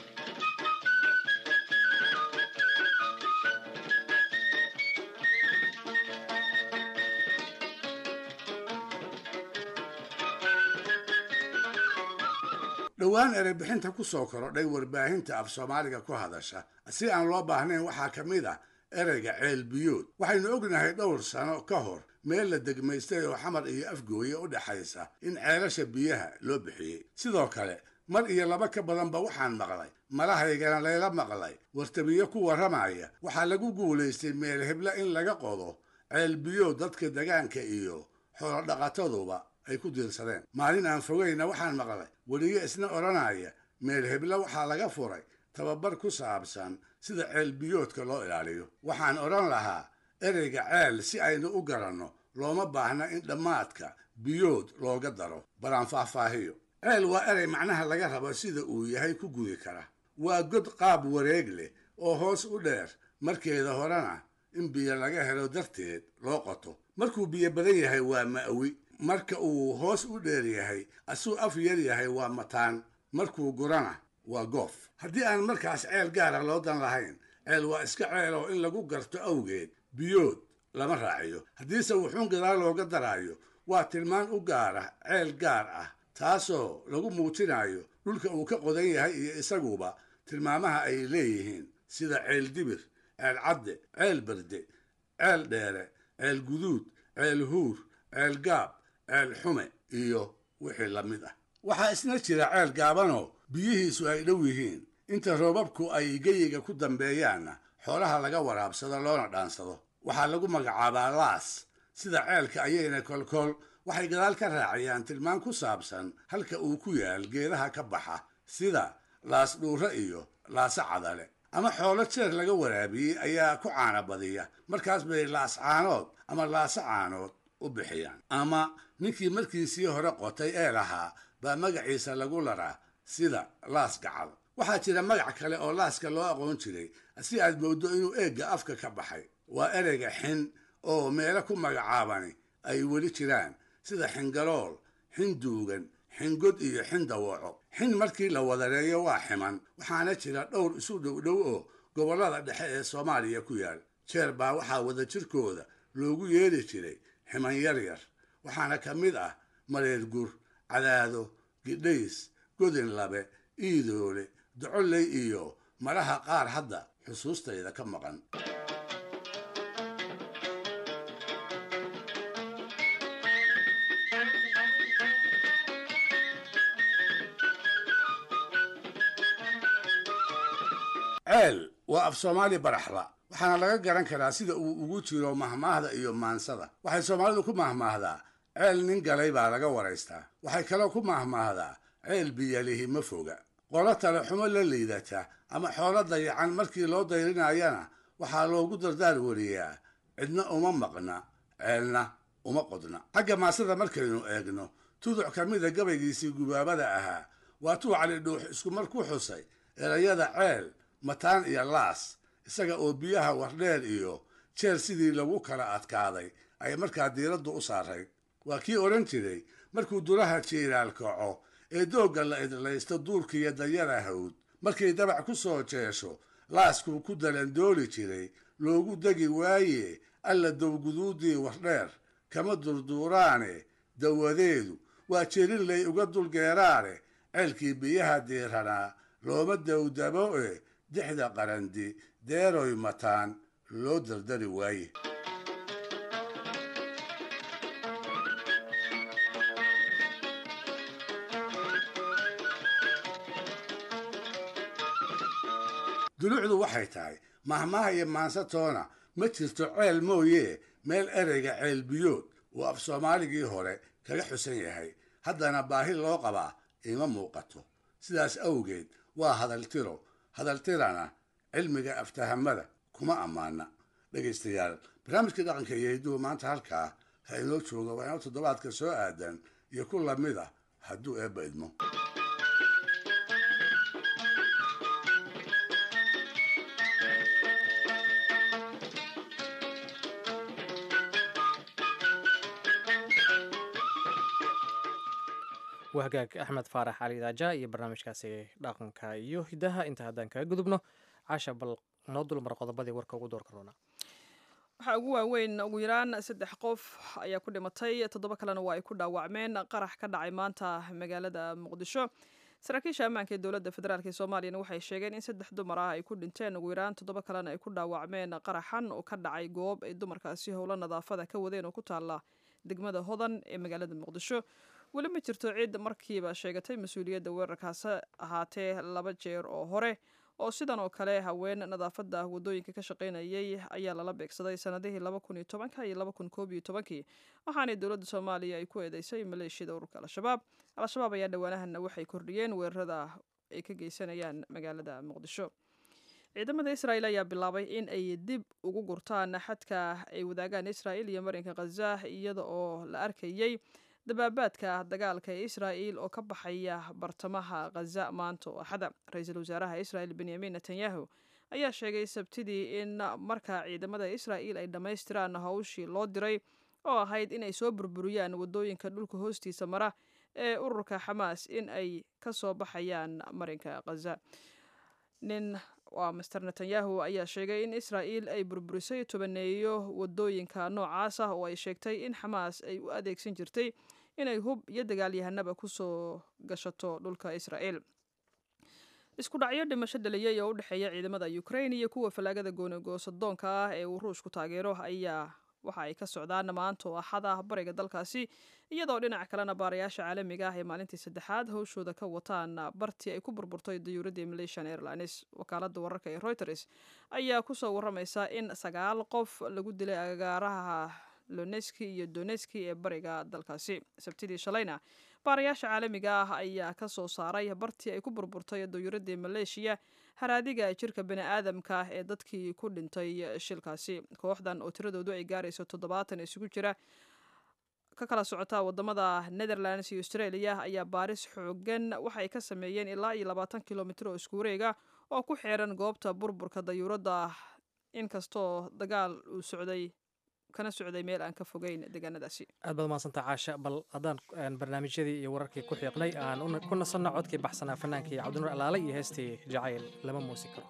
dhowaan ereybixinta ku soo korodhay warbaahinta af soomaaliga ku hadasha si aan loo baahnayn waxaa ka mid ah ereyga ceelbiyood waxaynu ognahay dhowr sano ka hor meel la degmaystay oo xamar iyo afgooye u dhexaysa in ceelasha biyaha loo bixiyey sidoo kale mar iyo laba ka badanba waxaan maqlay malahaygana layla maqlay wartabiyo ku warramaya waxaa lagu guulaystay meel hebla in laga qodo ceelbiyood dadka degaanka iyo xoolodhaqataduba ay ku diirsadeen maalin aan fogayna waxaan maqlay weliyo isna odhanaya meel hebla waxaa laga furay tababar ku saabsan sida ceelbiyoodka loo ilaaliyo waxaan odhan lahaa ereyga ceel si aynu u garanno looma baahna in dhammaadka biyood looga daro balaan faahfaahiyo ceel waa erey macnaha laga rabo sida uu yahay ku gudi kara waa god qaab wareeg leh oo hoos u dheer markeeda horena in biyo laga helo darteed loo qoto markuu biyo badan yahay waa ma'wi marka uu hoos u dheer yahay asuu af yar yahay waa mataan markuu gurana waa goof haddii aan markaas ceel gaara loo dan lahayn ceel waa iska ceel oo in lagu garto awgeed biyood lama raaciyo haddiise wuxuun gadaal looga daraayo waa tilmaan u gaara ceel gaar ah taasoo lagu muujinayo dhulka uu ka qodan yahay iyo isaguba tilmaamaha ay leeyihiin sida ceel dibir ceel cadde ceel berde ceel dheere ceel guduud ceel huur ceel gaab ceel xume iyo wixii la mid ah waxaa isna jira ceel gaabanoo biyihiisu ay dhow yihiin inta roobabku ay geyiga ku dambeeyaanna xoolaha laga waraabsado loona dhaansado waxaa lagu magacaabaa laas sida ceelka ayayna kolkool waxay gadaal ka raaciyaan tilmaan ku saabsan halka uu ku yaal geedaha ka baxa sida laas dhuure iyo laase cadale ama xoolo jeer laga waraabiyey ayaa ku caana badiya markaas bay laas caanood ama laase caanood u bixiyaan ama ninkii markiisii hore qotay ee lahaa baa magaciisa lagu laraa sida laas gacal waxaa jira magac kale oo laaska loo aqoon jiray si aad mooddo inuu eegga afka ka baxay waa ereyga xin oo meelo ku magacaabani ay weli jiraan sida xingalool xin duugan xingod iyo xin dawaco xin markii la wadareeyo waa ximan waxaana jira dhowr isu dhowdhow oo gobollada dhexe ee soomaaliya ku yaal jeer baa waxaa wadajirkooda loogu yeeri jiray ximan yaryar waxaana ka mid ah mareer gur cadaado gidhays godin labe iidoole docoley iyo maraha qaar hadda xusuustayda ka maqan ceel waa af soomaali baraxla waxaana laga garan karaa sida uu ugu jiro mahmaahda iyo maansada waxay soomaalidu ku mahmaahdaa ceel nin galay baa laga waraystaa waxay kaloo ku mahmaahdaa ceel biyalihi ma foga qolo tale xumo la liidata ama xoolo dayacan markii loo dayrinayana waxaa loogu dardaar wariyaa cidna uma maqna ceelna uma qodna xagga maasada markaynu eegno tuduc ka mida gabaygiisii gubaabada ahaa waa tuu cali dhuux iskumar ku xusay erayada ceel mataan iyo laas isaga oo biyaha wardheer iyo jeer sidii lagu kala adkaaday ay markaa diiraddu u saarayd waa kii odhan jiray markuu dulaha jiiraal kaco ee doogga la idlaysto duurkiiyo dayada hawd markay dabac ku soo jeesho laaskuu ku dalandooli jiray loogu degi waaye alla dowguduuddii wardheer kama durduuraane dawadeedu waa jelinlay uga dulgeeraane ceelkii biyaha diiranaa looma dawdabo e dixda qarandi deeroy mataan loo dardari waaye dulucdu waxay tahay mahmaha iyo maansatoona ma jirto ceel mooye meel ereyga ceel biyood uu af soomaaligii hore kaga xusan yahay haddana baahi loo qabaa ima muuqato sidaas awgeed waa hadaltiro hadaltirana cilmiga aftahamada kuma ammaana dhegaystayaal barnaamijkii dhaqanka iyo hidduhu maanta halkaa ha inoo jooga waa inoo toddobaadka soo aadan iyo ku lamid ah hadduu eebba idmo waa hagaag axmed faarax cali daaja iyo barnaamijkaasi dhaqanka iyo hidaha inta haddaan kaga gudubno casha bal noo dulmar qodobadii warka ugu doorka roona waxaa ugu waaweyn ugu yaraan saddex qof ayaa ku dhimatay toddoba kalena waa ay ku dhaawacmeen qarax ka dhacay maanta magaalada muqdisho saraakiisha ammaanka ee dowladda federaalk ee soomaaliyana waxay sheegeen in saddex dumar ah ay ku dhinteen ugu yaraan toddoba kalena ay ku dhaawacmeen qaraxan oo ka dhacay goob ay dumarkaasi howlo nadaafada ka wadeen oo ku taala degmada hodan ee magaalada muqdisho weli ma jirto cid markiiba sheegatay mas-uuliyadda weerarkaasi ahaatee laba jeer oo hore oo sidan oo kale haween nadaafada wadooyinka ka shaqaynayay ayaa lala beegsaday sanadihii laba kun iyo tobanka iyo laba kun koob iyo tobankii waxaanay dowladda soomaaliya ay ku eedeysay maleeshiyada ururka al-shabaab al-shabaab ayaa dhowaanahana waxay kordhiyeen weerarada ay ka geysanayaan magaalada muqdisho ciidamada israel ayaa bilaabay in ay dib ugu gurtaan xadka ay wadaagaan israel iyo marinka khaza iyada oo la arkayay dabaabaadka dagaalka ee israa'il oo ka baxaya bartamaha khaza maanta oo axada ra-iisul wasaaraha israel benyamin netanyahu ayaa sheegay sabtidii in marka ciidamada israa'il ay dhammaystiraan howshii loo diray oo ahayd inay soo burburiyaan wadooyinka dhulka hoostiisa mara ee ururka xamaas in ay ka soo baxayaan marinka khaza nin waa master netanyahu ayaa sheegay in israa'il ay burburisay tobaneeyo wadooyinka noocaas ah oo ay sheegtay in xamaas ay u adeegsan jirtay inay hub iyo dagaalyahanaba kusoo gashato dhulka israa'el isku dhacyo dhimasho dhaliyey oo u dhexeeya ciidamada ukrain iyo kuwa fallaagada goonigoosadoonka ah ee uu ruushku taageero ayaa waxa ay ka socdaan maanta oo axad ah bariga dalkaasi iyadoo dhinaca kalena baarayaasha caalamiga ah ee maalintii saddexaad howshooda ka wataan bartii ay ku burburtay dayuuradii malaysian airlines wakaalada wararka ee reuters ayaa kusoo waramaysa in sagaal qof lagu dilay agaaraha loneski iyo doneski ee bariga dalkaasi sabtidii shalayna baarayaasha caalamiga ah ayaa ka soo saaray bartii ay ku burburtay dayuuradii maleeshiya haraadiga jirka bani aadamka ee dadkii ku dhintay shilkaasi kooxdan oo tiradoodu ay gaarayso toddobaatan isugu jira ka kala socota wadamada netherlands iyo australia ayaa baaris xoogan waxay ka sameeyeen ilaa iyo labaatan kilomitr oo isku wareega oo ku xeeran goobta burburka dayuuradda inkastoo dagaal uu socday kana socday meel aan ka fogeyn deegaanadaasi aad baad umahadsanta caasha bal haddaan barnaamijyadii iyo wararkii ku xiiqnay aan ku nasanno codkii baxsanaa fannaankii cabdinuur alaale iyo heestii jacayl lama muusi karo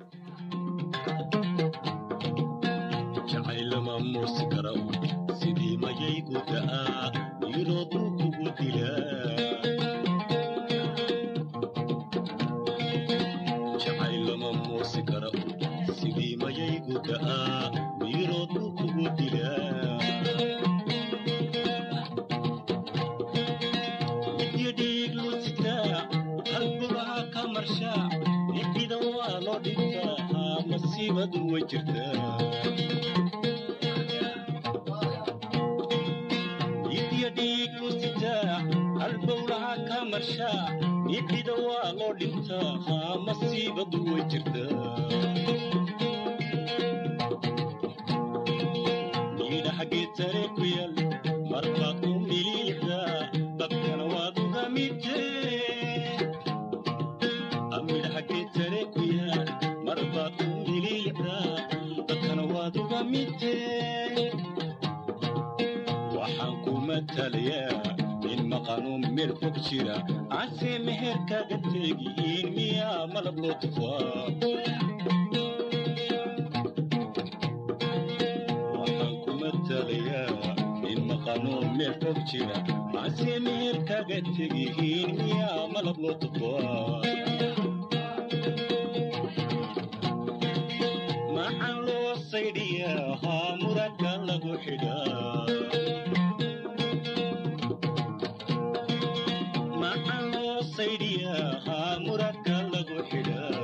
jacaylama muusi karo sidii mayaygu da'aa yiroo dulkugu dilaa jacaylama muusi karo sidii mayaygu da'aa yiroo dulkugu dilaa midyadhiig lusitaa halbulaha ka marshaa ibida waa loo dhintaa haa masiibadu way jirtaa idyadhiig lusitaa halbowlaha ka marshaa ibida waa loo dhintaa haa masiibadu way jirtaa geetare ku yal marbaad u miliixdaa dadkana waad uga midtee amidhaha geetare ku yaal marbaad u miliixdaa dadkana waad uga midtee waxaan ku matalayaa in maqanu meel fog jira ase meherkaaga teegihiin miyaa malab loo tufaa in maqanoo meel fog jira ase meherkaaga tegihiin miyaa malab loo tuqaa maxaan loo saydhiyaa haa muradka lagu xidhaa maxaan loo saydhiyaa haa muradka lagu xidhaa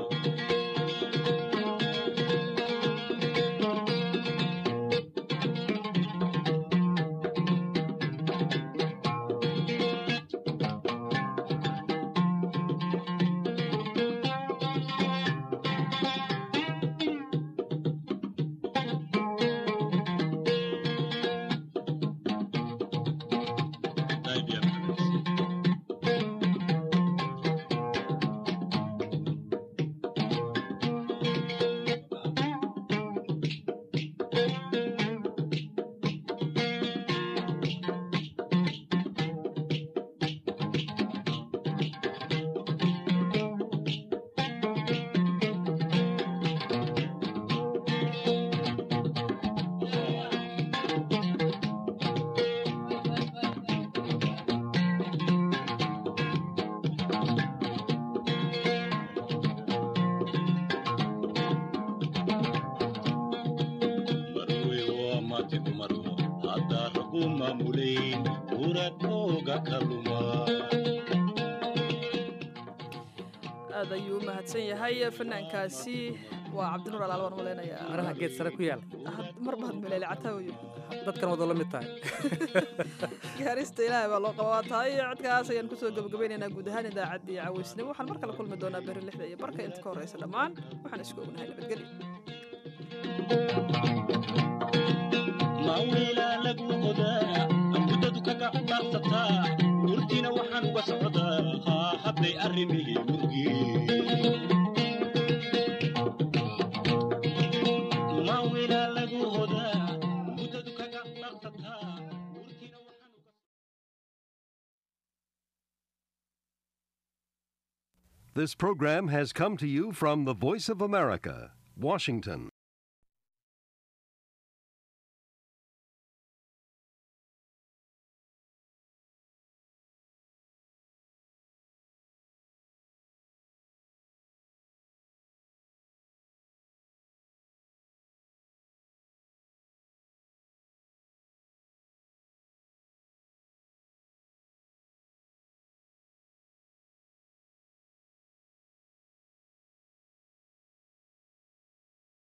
aad ayuu u mahadsan yahay fanaankaasi waa cabdinuur alaal waan malaynayaa maraha geed sare ku yaal mar baad maleele cataawayo dadkan wada la mid tahay gaarista ilaahay baa loo qabaa tahay codkaas ayaan kusoo gabagabaynaynaa guud ahaan idaacaddii cawaysnimo waxaan mar kale kulmi doonaa beri lixda iyo barka inta ka horeysa dhammaan waxaan isku ognahay nabadgelyo mawilaa lagu odaa muddadu kaga dhaarsataa urtiina waxaan uga socdaa haa hadday arrimihii murgii mawilaa lagu odaa muddadu kaga dhaarsataa This program has come to you from the Voice of America, Washington.